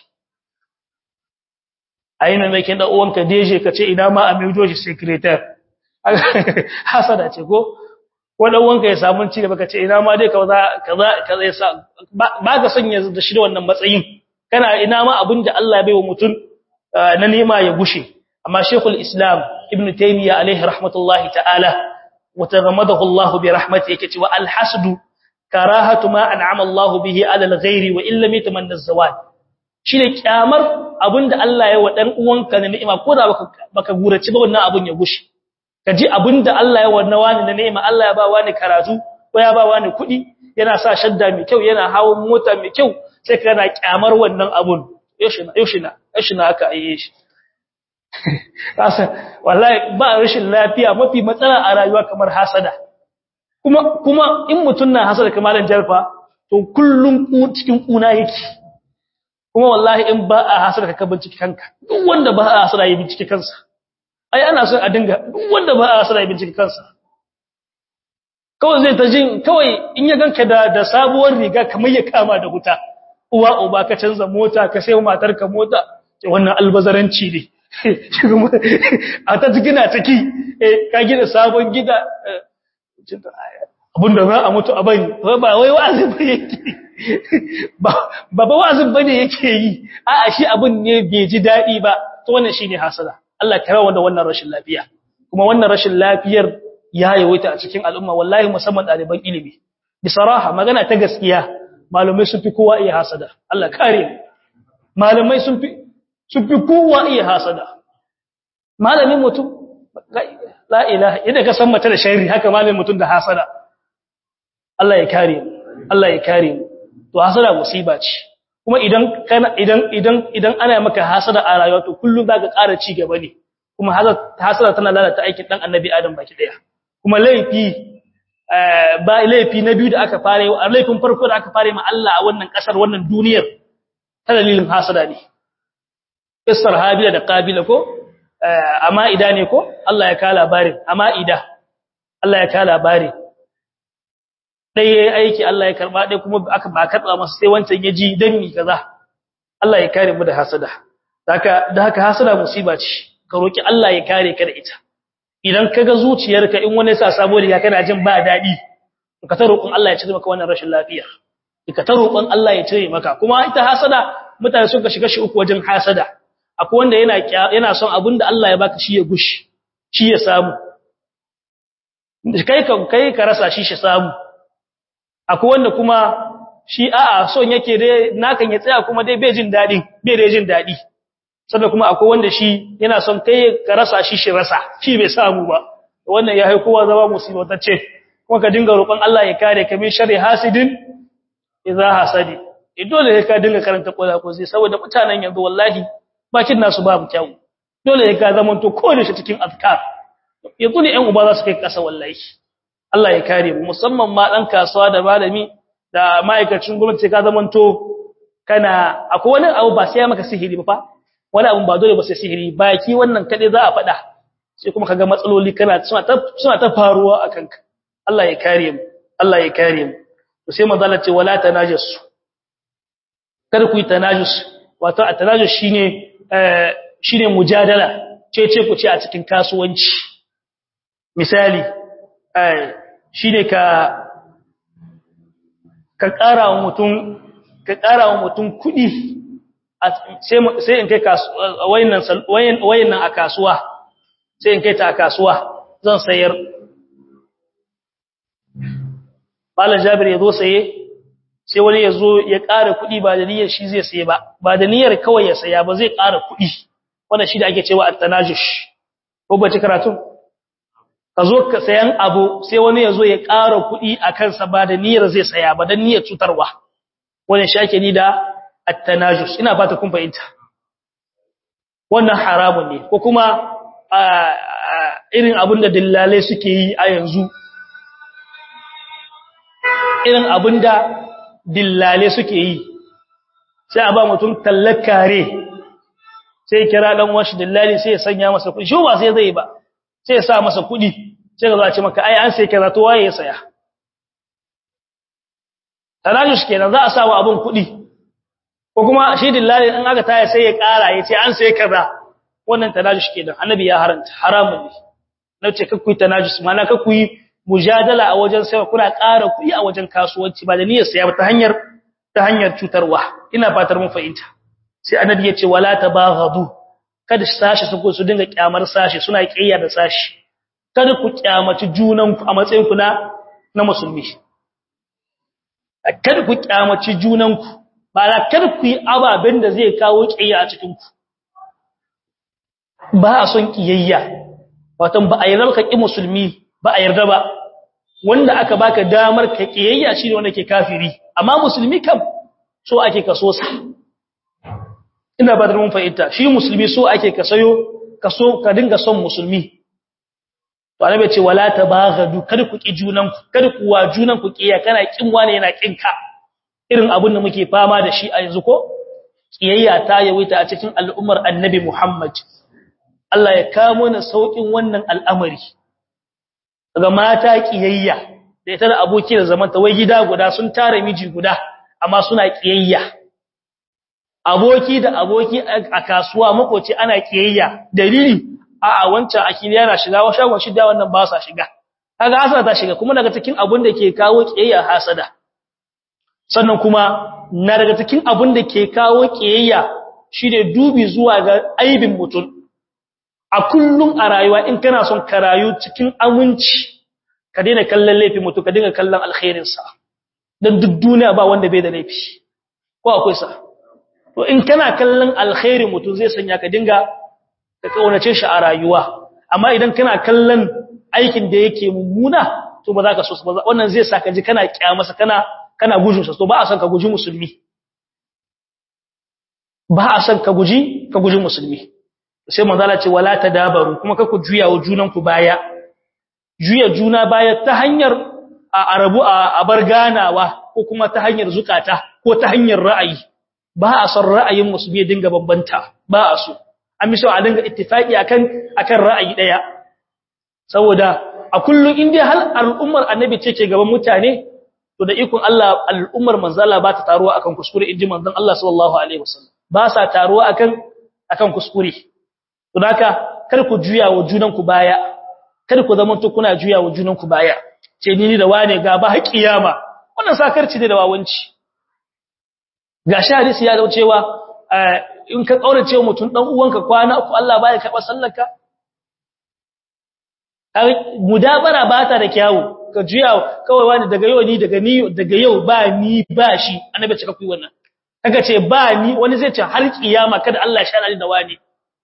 aina mai kin da uwanka deje ka ce ina ma a mai joji secretary hasada ce ko wanda uwanka ya samu ci gaba ka ce ina ma dai kaza kaza kaza ya sa ba ka sanya da shi da wannan matsayin kana ina ma abin da Allah ya baiwa mutum na nema ya gushe amma Sheikhul Islam Ibn Taymiyyah alaihi rahmatullahi ta'ala wa taghammadahu Allah bi rahmatihi yake cewa al-hasdu karahatu ma an'ama Allah bihi 'ala al-ghairi wa illam yatamanna az-zawal shine kyamar abinda Allah ya wa dan uwanka na ni'ima ko da baka baka gurace ba wannan abun ya gushe kaji abinda Allah ya wannan wani na ni'ima Allah ya ba wani karatu ko ya ba wani kuɗi yana sa shadda mai kyau yana hawo mota mai kyau sai kana kyamar wannan abun yoshina yoshina yoshina aka aye shi kasa wallahi ba rashin lafiya mafi matsala a rayuwa kamar hasada kuma kuma in mutun na hasada kamar jarfa to kullun ku cikin kuna yake kuma wallahi in ba a hasada ka bincike kanka duk wanda ba a hasada ya bincike kansa ai ana son a dinga duk wanda ba a hasada ya bincike kansa kawai zai ta jin kawai in ya ganka da da sabuwar riga kamar ya kama da wuta uwa uba ka canza mota ka sai matarka mota ce wannan albazaranci ne a ta gina ciki eh ka gina sabon gida abinda za a mutu a bani ba wai wa'azi ba yake ba ba wa'azin bane yake yi a'a shi abin ne bai ji dadi ba to wannan shine hasada Allah ya rawa da wannan rashin lafiya kuma wannan rashin lafiyar ya yawaita a cikin al'umma wallahi musamman ɗaliban ilimi bisaraha magana ta gaskiya malamai sun fi kowa iya hasada Allah kare malamai sun fi sun fi kowa iya hasada malamin mutum la ilaha idan ka san mata da sharri haka malamin mutum da hasada Allah ya kare Allah ya kare to hasada musiba ce kuma idan kana idan idan idan ana maka hasada a rayuwa to kullum zaka ƙara ci gaba ne kuma hasada tana lalata aikin dan annabi adam baki daya kuma laifi ba laifi na biyu da aka fare a laifin farko da aka fare ma Allah a wannan kasar wannan duniyar ta dalilin hasada ne Isar Habila da Qabila ko amma ida ne ko Allah ya ka labarin amma ida Allah ya ka labarin dai yayi aiki Allah ya karba dai kuma aka ba karba masa sai wancan ya ji danni kaza Allah ya kare mu da hasada haka da haka hasada musiba ce ka roki Allah ya kare ka da ita idan kaga zuciyarka in wani sa sabo riga kana jin ba dadi ka ta roƙon Allah ya cire maka wannan rashin lafiya ka ta roƙon Allah ya cire maka kuma ita hasada mutane sun ka shiga shi uku wajen hasada akwai wanda yana yana son abinda Allah ya baka shi ya gushi shi ya samu kai ka kai ka rasa shi shi samu akwai wanda kuma shi a'a son yake dai nakan ya tsaya kuma dai bai jin dadi bai da jin dadi sannan kuma akwai wanda shi yana son kai ka rasa shi shi rasa shi bai samu ba wannan ya hai kowa zama musibatacce kuma ka dinga roƙon Allah ya kare ka min sharri hasidin idza hasadi dole ka dinga karanta kola ko sai saboda mutanen yanzu wallahi bakin nasu babu kyau dole ka zama to ko da shi cikin azkar yanzu ne ƴan uba za su kai kasa wallahi Allah ya kare mu musamman ma dan kasuwa da malami da ma'aikacin gwamnati ka zama to kana akwai wani abu ba sai ya maka sihiri ba fa wani abun ba dole ba sai sihiri baki wannan kade za a faɗa sai kuma kaga matsaloli kana suna ta suna ta faruwa akan ka Allah ya kare mu Allah ya kare mu to sai manzala ce wala tanajassu kada ku yi tanajus wato at-tanajus shine eh shine mujadala ce ce ku ce a cikin kasuwanci misali eh shine ka ka ƙara wa mutum ka ƙara wa mutum kuɗi sai in kai wayannan a kasuwa sai in kai ta a kasuwa zan sayar malam jabir ya zo saye sai wani ya zo ya ƙara kuɗi ba da niyyar shi zai saye ba ba da niyyar kawai ya saya ba zai ƙara kuɗi wannan shi da ake cewa at-tanajush ko ba ci karatu ka zo ka sayan abu sai wani ya zo ya ƙara kuɗi a kansa ba da niyyar zai saya ba don niyyar cutarwa wannan shi ake ni da at-tanajush ina fata kun fahimta wannan haramun ne ko kuma irin abin da dillalai suke yi a yanzu irin abin da dillalai suke yi sai a ba mutum tallakare sai kira dan washi dillali sai ya sanya masa kuɗi shi ba sai zai ba sai ya sa masa kuɗi sai ka zo a ce maka ai an sai kaza to waye ya saya tanajush kenan za a sa wa abun kuɗi ko kuma shi dillali in aka taya sai ya ƙara ya ce an sai kaza wannan tanajush kenan annabi ya haranta haramun ne na ce kakku tanajush mana kakku yi mujadala a wajen sai kuna ƙara kuɗi a wajen kasuwanci ba da niyyar saya ba ta hanyar ta hanyar cutarwa ina fatar mun fahimta sai annabi ya ce wala tabaghadu kada sashi su ko su dinga kyamar sashi suna kiyaya da sashi kada ku kyamaci junanku a matsayin ku na na musulmi kada ku kyamaci junanku ba la kada ku yi ababen da zai kawo kiyaya a cikin ku ba a son kiyayya wato ba a yarda ka ki musulmi ba a yarda ba wanda aka baka damar ka kiyayya shine wanda ke kafiri amma musulmi kam so ake kaso sa ina ba da mun fahimta shi musulmi so ake ka sayo ka so ka dinga son musulmi to annabi ce wala tabaghadu kada ku ki junan ku kada ku wa junan ku kiyaye kana kin wani yana kin ka irin abin da muke fama da shi a yanzu ko kiyayya ta yawaita a cikin al'ummar annabi Muhammad Allah ya kamo na saukin wannan al'amari daga mata kiyayya da ita da aboki da zamanta wai gida guda sun tare miji guda amma suna kiyayya aboki da aboki a kasuwa makoci ana kiyayya dalili a a wancan akili yana shiga wa shagon shida wannan ba sa shiga kaga hasada ta shiga kuma daga cikin abun da ke kawo kiyayya hasada sannan kuma na daga cikin abun da ke kawo kiyayya shine dubi zuwa ga aibin mutum a kullum a rayuwa in kana son ka rayu cikin aminci ka daina kallon laifin mutum ka dinga kallon alkhairinsa don duk duniya ba wanda bai da laifi ko akwai sa to in kana kallon alkhairin mutum zai sanya ka dinga ka kaunace shi a rayuwa amma idan kana kallon aikin da yake mummuna to ba za ka so ba wannan zai saka ji kana kiyamasa kana kana gujin sa to ba a san ka guji musulmi ba a san ka guji ka guji musulmi sai manzala ce wala tadabaru kuma ka ku juya wa junan ku baya juya juna baya ta hanyar a arabu a bar ganawa ko kuma ta hanyar zukata ko ta hanyar ra'ayi ba a son ra'ayin musulmi dinga bambanta ba a so an miso a dinga ittifaki akan akan ra'ayi daya saboda a kullun indai hal al'ummar annabi ce ke gaban mutane to da ikon Allah al'ummar manzala ba ta taruwa akan kuskure inji manzon Allah sallallahu alaihi wasallam ba sa taruwa akan akan kuskure to haka kar ku juya wa junanku baya kar ku zama to kuna juya wa junanku baya ce ni da wane ga ba kiyama wannan sakarci ne da wawanci ga hadisi ya zama cewa in ka kaurace mutum dan uwanka kwana uku Allah baya karba sallarka mudabara ba ta da kyawu ka juya kawai wani daga yau ni daga ni daga yau ba ni ba shi annabi ce ka kuyi wannan kaga ce ba ni wani zai ce har kiyama kada Allah ya shana da wani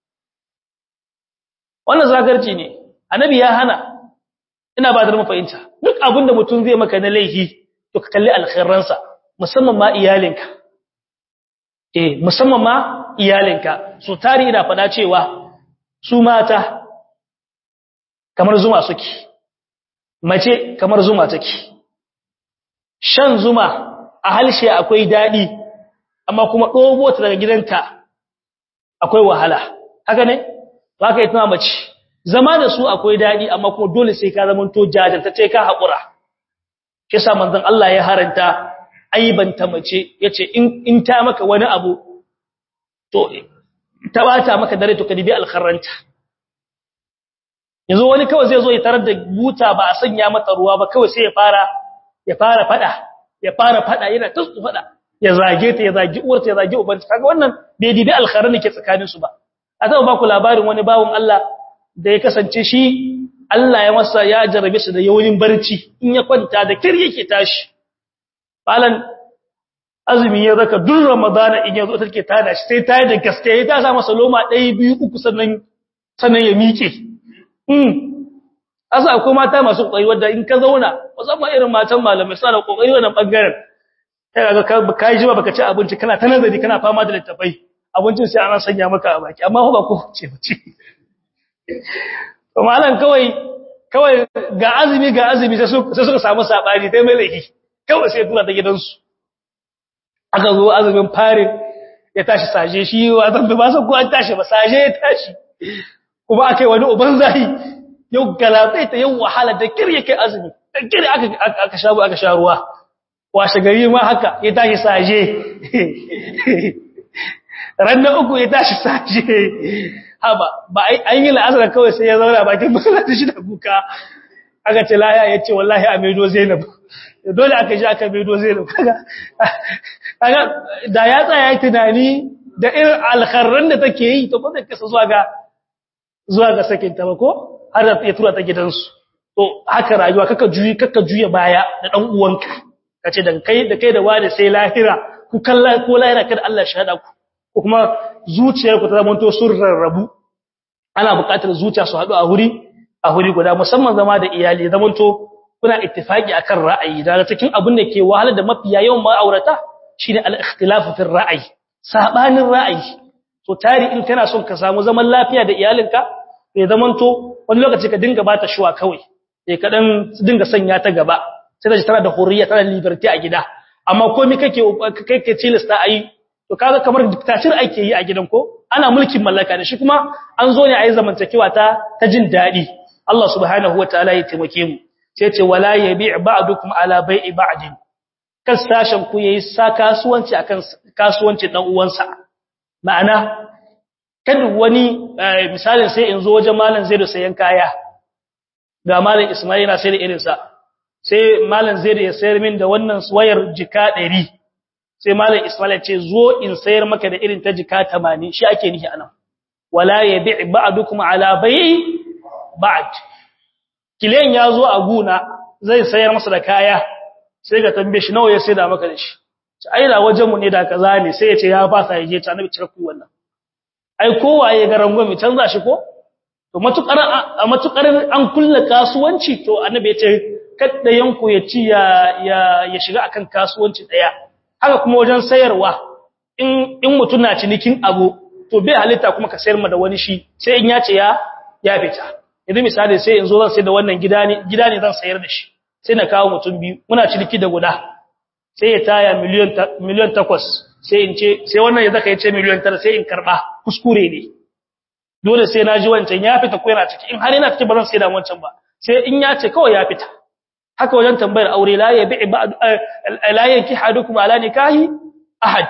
wannan zagarci ne annabi ya hana ina ba da mu fahimta duk abinda mutum zai maka na laifi to ka kalli alkhairansa musamman ma iyalinka eh musamman ma iyalinka so tari ina fada cewa su mata kamar zuma suke mace kamar zuma take shan zuma a halshe akwai dadi amma kuma dobo ta daga gidanta akwai wahala haka ne haka ita mace zama da su akwai dadi amma kuma dole sai ka zama to jajantacce ka hakura kisa manzon Allah ya haranta aibanta mace yace in in ta maka wani abu to ta bata maka dare to ka dibi alkharranta yanzu wani kawai zai zo ya tarar da buta ba a sanya mata ruwa ba kawai sai ya fara ya fara fada ya fara fada yana tsufu fada ya zage ta ya zage uwarta ya zage ubanta kaga wannan bai dibi alkharran ke tsakanin su ba a zaba ba ku labarin wani bawon Allah da ya kasance shi Allah ya masa ya jarabe shi da yawanin barci in ya kwanta da kir yake tashi balan azumi ya zaka duk ramadana in yazo take tada shi sai ta yi da gaske ya ta sa masa loma 1 2 3 sannan sannan ya miƙe mm asa akwai mata masu kokari wanda in ka zauna musamman irin matan malamai suna da kokari wannan bangaren kai ga kai ji ba baka ci abinci kana ta nazari kana fama da littafai abincin sai ana sanya maka a baki amma ba ko ce bace to malam kawai kawai ga azumi ga azumi sai suka samu sabani sai mai laifi kawai sai tura ta gidansu aka zo azumin farin ya tashi saje shi wa zan ba san ko an tashi ba saje ya tashi kuma akai wani uban zahi yau galabai ta yau wahala da kirye kai azumi da kirye aka aka sha aka sha ruwa washe gari ma haka ya tashi saje ranar uku ya tashi saje haba ba an yi la'azar kawai sai ya zauna bakin masallaci shi da kuka aka ce laya ya ce wallahi a maido zainab dole aka ji aka maido zainab kaga da ya tsaya yi tunani da irin alkharran da take yi to kuma kasa zuwa ga zuwa ga sakin ta ba ko har da ya tura ta gidansu to haka rayuwa kaka juyi kaka juya baya da dan uwanka kace dan kai da kai da wani sai lahira ku kalla ko lahira kada Allah shi hada ku ko kuma zuciyarku ta zamanto sun rarrabu ana buƙatar zuciya su haɗu a huri a huri guda musamman zama da iyali zamanto kuna ittifaki akan ra'ayi daga cikin abin da ke wahala da mafiya yawan ma'aurata shine al-ikhtilafu fi ra'ayi sabanin ra'ayi to tari in kana son ka samu zaman lafiya da iyalinka ya zamanto wani lokaci ka dinga bata shuwa kawai sai ka dan dinga sanya ta gaba sai ta tana da hurriya tana liberty a gida amma komai kake kake tilasta ayi to kaga kamar dictator ake yi a gidan ko ana mulkin mallaka da shi kuma an zo ne a yi zamantakewa ta ta jin dadi Allah subhanahu wataala ya taimake mu sai ce wala yabi' ba'dukum ala bai'i ba'din kan sashen ku yayi sa kasuwanci akan kasuwancin dan uwansa ma'ana kada wani misalin sai in zo wajen malam Zaidu sayan kaya ga malam Ismail yana sai da irin sa sai malam Zaidu ya sayar min da wannan wayar jika 100 sai malam Ismail ce zo in sayar maka da irin ta jika 80 shi ake nihi anan wala yabi' ba'dukum ala bai'i ba'd kilen ya zo a guna zai sayar masa da kaya sai ga tambaye shi nawa ya sai da maka da shi ai da wajen mu ne da kaza ne sai ya ce ya fasa ya je ta nabi cire ku wannan ai kowaye ga rangon mi canza shi ko to matukar a matukar an kulla kasuwanci to annabi ya ce kada yanku ya ci ya ya shiga akan kasuwanci daya haka kuma wajen sayarwa in in mutun na cinikin abu to bai halitta kuma ka sayar ma da wani shi sai in ya ce ya ya fita idan misali sai in zo zan sayar da wannan gida ne gida ne zan sayar da shi sai na kawo mutum biyu muna ciniki da guda sai ya taya miliyan miliyan 8 sai in ce sai wannan ya zaka ya ce miliyan 9 sai in karba kuskure ne dole sai na ji wancan ya fita ko yana ciki in har yana ciki ba zan sai da wancan ba sai in ya ce kawai ya fita haka wajen tambayar aure la ya bi'i ba'd la yanki hadukum ala nikahi ahad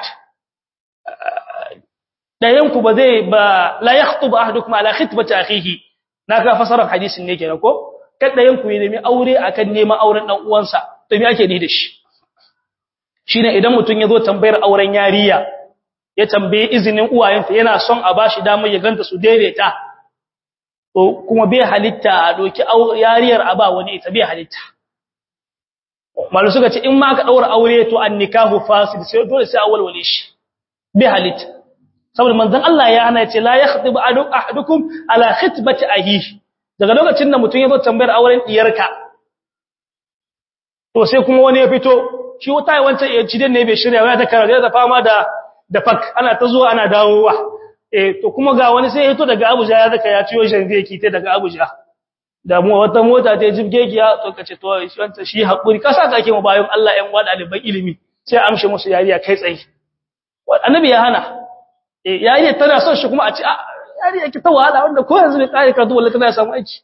dayan ku ba zai ba la yakhtubu ahadukum ala khitbati akhihi naka fasarar hadisin ne kenan ko kada yanku yi nemi aure akan neman auren dan uwansa to me ake ni da shi shine idan mutun yazo tambayar auren yariya ya tambaye izinin uwayenta yana son a bashi damar ya ganta su daidaita to kuma bai halitta a doki yariyar a ba wani ita bai halitta malu suka ce in ma ka daura aure to an nikahu fasid sai dole sai awalwale shi bai halitta saboda manzon Allah ya hana ya ce la yakhdibu ahadukum ala khitbati ahihi daga lokacin da mutum ya zo tambayar auren diyarka to sai kuma wani ya fito shi wata wancan ya ci ne bai shirya ya ta karatu da fama da da fak ana ta zuwa ana dawowa eh to kuma ga wani sai ya fito daga Abuja ya zaka ya ciyo shanze ki ta daga Abuja da mu wata mota ta jibge ki ya to kace to shi wanta shi hakuri kasa kake mu bayan Allah ƴan wada ɗaliban ilimi sai amshe musu yariya kai tsaye annabi ya hana eh yariya tana son shi kuma a ci yariya ki ta wahala wanda ko yanzu ne kai ka dole tana samu aiki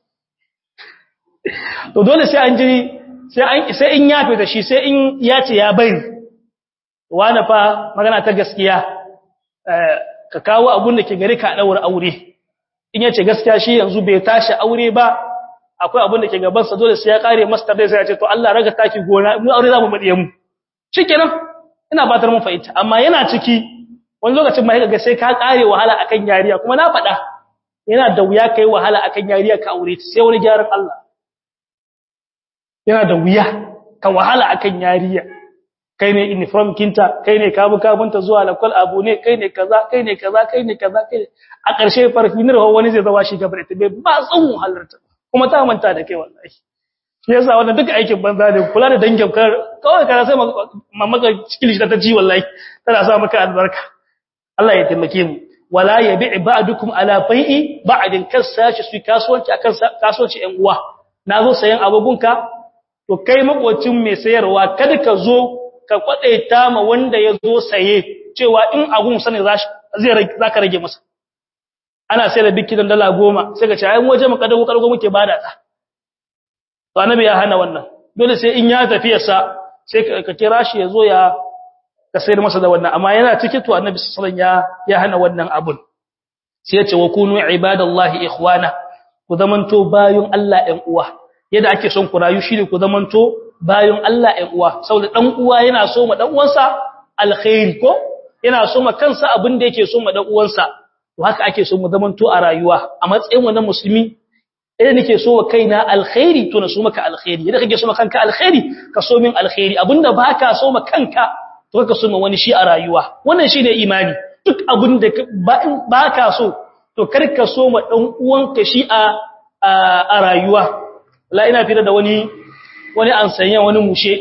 to dole sai an jiri sai an sai in yafe da shi sai in ya ce ya bari wani fa magana ta gaskiya ka kawo abun da ke gari ka daura aure in yace gaskiya shi yanzu bai tashi aure ba akwai abun da ke gaban sa dole sai ya kare master dai sai ya ce to Allah raga taki gona mu aure zamu madiye mu shikenan ina batar mun fa'ita amma yana ciki wani lokacin ma ga sai ka kare wahala akan yariya kuma na faɗa yana da wuya kai wahala akan yariya ka aure sai wani gyaran Allah yana da wuya ka wahala akan yariya kai ne uniform kinta kai ne kabu kabunta zuwa lakwal abu ne kai ne kaza kai ne kaza kai ne kaza kai a ƙarshe farfinar wani zai zama shi gabar ita bai ba tsawon halarta kuma ta manta da kai wallahi shi yasa wannan duka aikin banza ne kula da dangin kar kawai kana sai mamaka cikin shi ta ji wallahi tana sa maka albarka Allah ya taimake mu wala yabi ba'dukum ala bai'i ba'din kasashi su kasuwanci akan kasuwanci ƴan uwa nazo sayan abugunka to kai makocin mai sayarwa kada ka zo ka kwadaita ma wanda ya zo saye cewa in abun sani zai zaka rage masa ana sai da biki dala goma sai ka ce ai waje mu kadago kadago muke bada ta to annabi ya hana wannan dole sai in ya tafi sa sai ka kira shi ya zo ya ka sayar masa da wannan amma yana cikin to annabi sallallahu alaihi wasallam ya ya hana wannan abun sai ya ce wa kunu ibadallahi ikhwana ku zamanto bayun Allah ɗan uwa yadda ake son ku rayu shine ku zamanto bayun Allah ɗan uwa saboda dan uwa yana so ma dan uwansa alkhairi ko yana so ma kansa abin da yake so ma dan uwansa to haka ake so mu zamanto a rayuwa a matsayin wannan musulmi idan nake so wa kaina alkhairi to na so maka alkhairi idan kake so ma kanka alkhairi ka so min alkhairi abinda baka so ma kanka to ka so ma wani shi a rayuwa wannan shine imani duk abinda baka so to kar ka so ma dan uwanka shi a a rayuwa la ina fira da wani wani an sanya wani mushe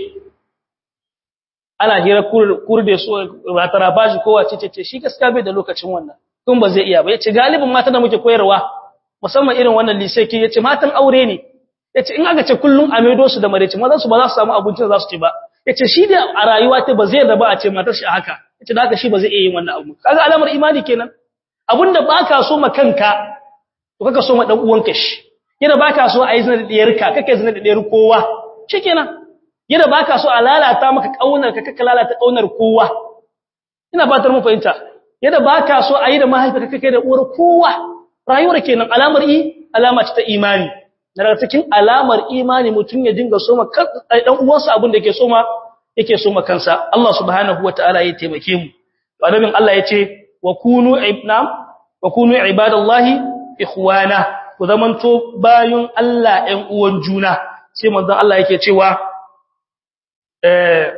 ana hira kurde so ratara bashi kowa ce ce shi gaskiya bai da lokacin wannan kun ba zai iya ba yace galibin mata da muke koyarwa musamman irin wannan lise ke yace matan aure ne yace in aka ce kullun a maido su da mareci maza su ba za su samu abincin da za su ci ba yace shi da a rayuwa ta ba zai da ba a ce matar shi haka yace da haka shi ba zai iya yin wannan abu kaga alamar imani kenan abinda baka so ma kanka to kaka so ma dan uwanka shi yana baka so a yi zina da diyarka kake zina da diyar kowa shikenan yana baka so a lalata maka kaunar ka kaka lalata kaunar kowa ina fatar mu fahimta yadda ba ka so a yi da mahaifa kake da uwar kowa rayuwar kenan alamar i alama ce ta imani daga cikin alamar imani mutum ya dinga soma dan uwansa abin da yake soma yake soma kansa Allah subhanahu wataala ya taimake mu annabin Allah yace wa kunu ibna wa kunu ibadallahi ikhwana ku zamanto bayun Allah ɗan uwan juna sai manzon Allah yake cewa eh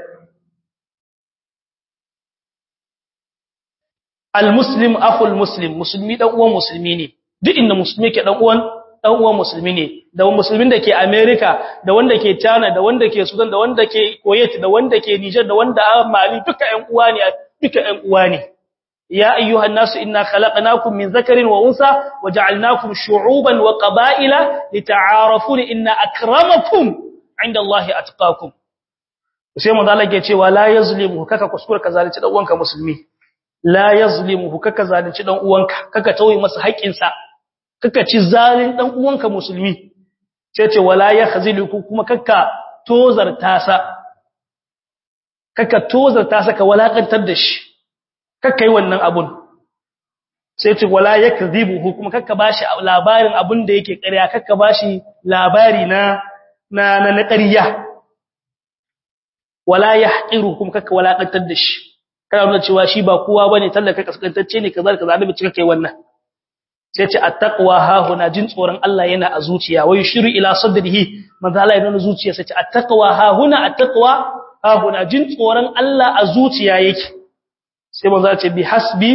almuslim akhul muslim musulmi dan uwan musulmi ne duk inda musulmi ke dan uwan dan uwan musulmi ne da musulmin da ke America da wanda ke China da wanda ke Sudan da wanda ke Kuwait da wanda ke Niger da wanda a Mali duka ƴan uwa ne duka ƴan uwa ne ya ayyuhan nasu inna khalaqnakum min dhakarin wa unsa waja'alnakum shu'uban wa qaba'ila lita'arafu inna akramakum 'inda Allahi atqakum sai mun zalage cewa la yazlimu kaka kuskure ka zalunci dan uwanka musulmi la yazlimuhu kaka zalunci dan uwanka kaka tauye masa haƙƙinsa kaka ci zalin dan uwanka musulmi sai ce wala yakhziluku kuma kaka tozarta sa kaka tozarta sa ka walakantar da shi kaka yi wannan abun sai ce wala yakdhibuhu kuma kaka bashi labarin abun da yake ƙarya kaka bashi labari na na na ƙarya wala yahqiru kuma kaka walakantar da shi kana nuna cewa shi ba kowa bane tallaka kaskantacce ne kaza kaza da cika kai wannan sai ce attaqwa ha huna jin tsoron Allah yana a zuciya wai shiru ila sadrihi manzo Allah yana zuciya sai ce attaqwa ha huna attaqwa ha huna jin tsoron Allah a zuciya yake sai manzo ya ce bi hasbi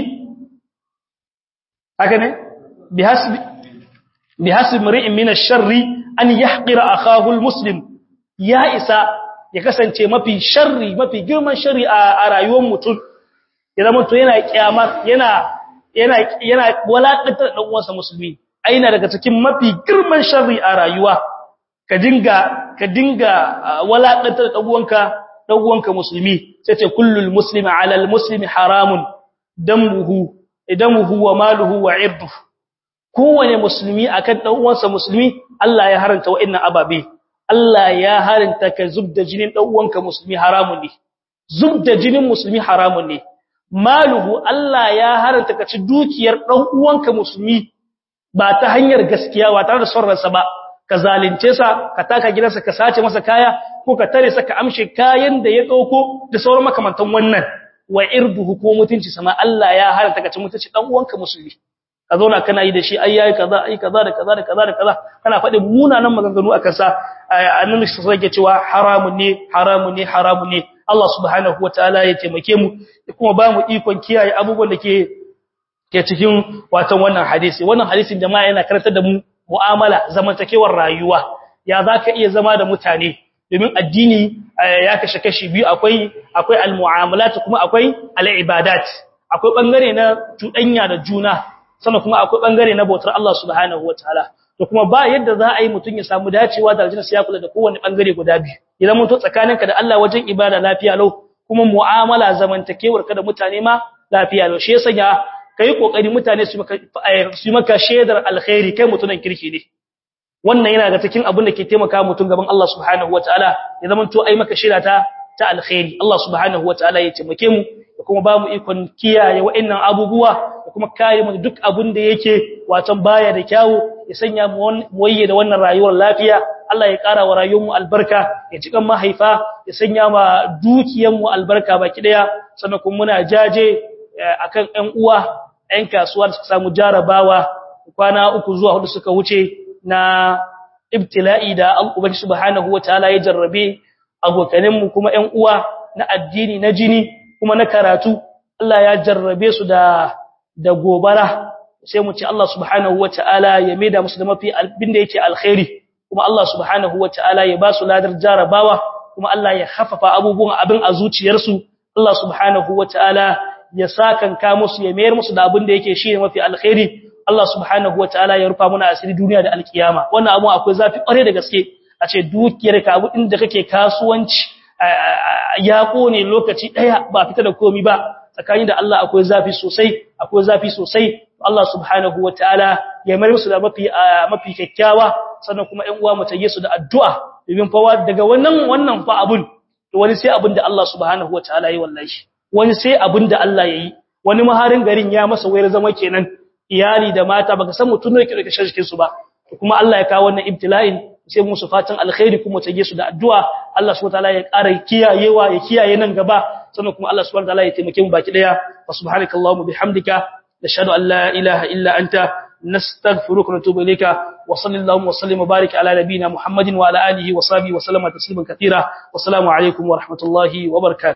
haka ne bi hasbi bi hasbi mar'in min ash-sharri an yahqira akahu al-muslim ya isa ya kasance mafi sharri mafi girman sharri a rayuwar mutum ya zama to yana kyamar yana yana yana walakantar dan uwansa musulmi aina daga cikin mafi girman sharri a rayuwa ka dinga ka dinga walakantar dan uwanka dan uwanka musulmi sai ce kullul muslimi ala al muslimi haramun damuhu idamuhu wa maluhu wa irduhu kowane musulmi akan dan uwansa musulmi Allah ya haranta wa'annan ababe Allah ya harinta ka zubda jinin dan uwanka musulmi haramun ne zubda jinin musulmi haramun ne maluhu Allah ya haranta ka ci dukiyar dan uwanka musulmi ba ta hanyar gaskiya ba tare da son ransa ba ka zalunce sa ka taka gidansa ka sace masa kaya ko ka tare sa ka amshe kayan da ya dauko da sauran makamantan wannan wa irduhu ko mutunci sama Allah ya haranta ka ci mutunci dan uwanka musulmi ka zauna kana yi da shi ai yayi kaza ai kaza da kaza da kaza da kaza kana faɗin munanan maganganu akan sa annabi sai yake cewa haramun ne haramun ne haramun ne Allah subhanahu wataala ya taimake mu kuma ba mu ikon kiyaye abubuwan da ke ke cikin watan wannan hadisi wannan hadisin jama'a yana karantar da mu mu'amala zamantakewar rayuwa ya zaka iya zama da mutane domin addini ya kashe kashi biyu akwai akwai almu'amalat kuma akwai al'ibadat akwai bangare na tudanya da juna sannan kuma akwai bangare na bautar Allah subhanahu wataala to kuma ba yadda za a yi mutun ya samu dacewa da aljanna sai ya kula da kowanne bangare guda biyu idan mun to tsakaninka da Allah wajen ibada lafiya lau kuma mu'amala zamantakewar ka da mutane ma lafiya lau shi yasa ya kai kokari mutane su maka su maka shedar alkhairi kai mutunan kirki ne wannan yana ga cikin abin da ke taimaka mutum gaban Allah subhanahu wataala ya zama to ai maka shira ta ta alkhairi Allah subhanahu wataala ya taimake mu da kuma ba mu ikon kiyaye wa'annan abubuwa da kuma kare mu duk abin da yake watan baya da kyawu ya sanya mu waye da wannan rayuwar lafiya Allah ya ƙara wa rayuwar mu albarka ya cikan mahaifa ya sanya ma dukiyar mu albarka baki daya sannan kuma muna jaje akan ƴan uwa ƴan kasuwa da suka samu jarabawa kwana uku zuwa hudu suka wuce na ibtila'i da Ubangiji subhanahu wataala ya jarrabe abokanenmu kuma ƴan uwa na addini na jini kuma na karatu Allah ya jarrabe su da da gobara sai mu ce Allah subhanahu wataala ya maida musu da mafi abinda yake alkhairi kuma Allah subhanahu wataala ya ba su ladar jarabawa kuma Allah ya haffafa abubuwan abin a zuciyarsu Allah subhanahu wataala ya sakanka musu ya mayar musu da abin da yake shi mafi alkhairi Allah subhanahu wataala ya rufa muna asiri duniya da alkiyama wannan abu akwai zafi kware da gaske a ce dukiyar ka abu inda kake kasuwanci ya kone lokaci daya ba fita da komi ba tsakanin da Allah akwai zafi sosai akwai zafi sosai Allah subhanahu wataala ya mayar musu da mafi mafi kyakkyawa sannan kuma ƴan uwa mu tayi su da addu'a domin fa daga wannan wannan fa abun to wani sai abin da Allah subhanahu wataala yi wallahi wani sai abin da Allah yayi wani maharin garin ya masa wayar zama kenan iyali da mata baka san mutun ne ke rike shirkin su ba kuma Allah ya kawo wannan ibtila'in sai musu fatan alkhairi kuma tage su da addu'a Allah subhanahu wataala ya ƙara kiyayewa ya kiyaye nan gaba sannan kuma Allah subhanahu wataala ya taimake mu baki daya wa subhanakallahumma bihamdika nashhadu an la ilaha illa anta nastaghfiruka wa natubu ilayka wa sallallahu wa sallim wa barik ala nabiyyina muhammadin wa ala alihi wa sahbihi wa sallama tasliman katira wa assalamu alaikum wa rahmatullahi wa barakatuh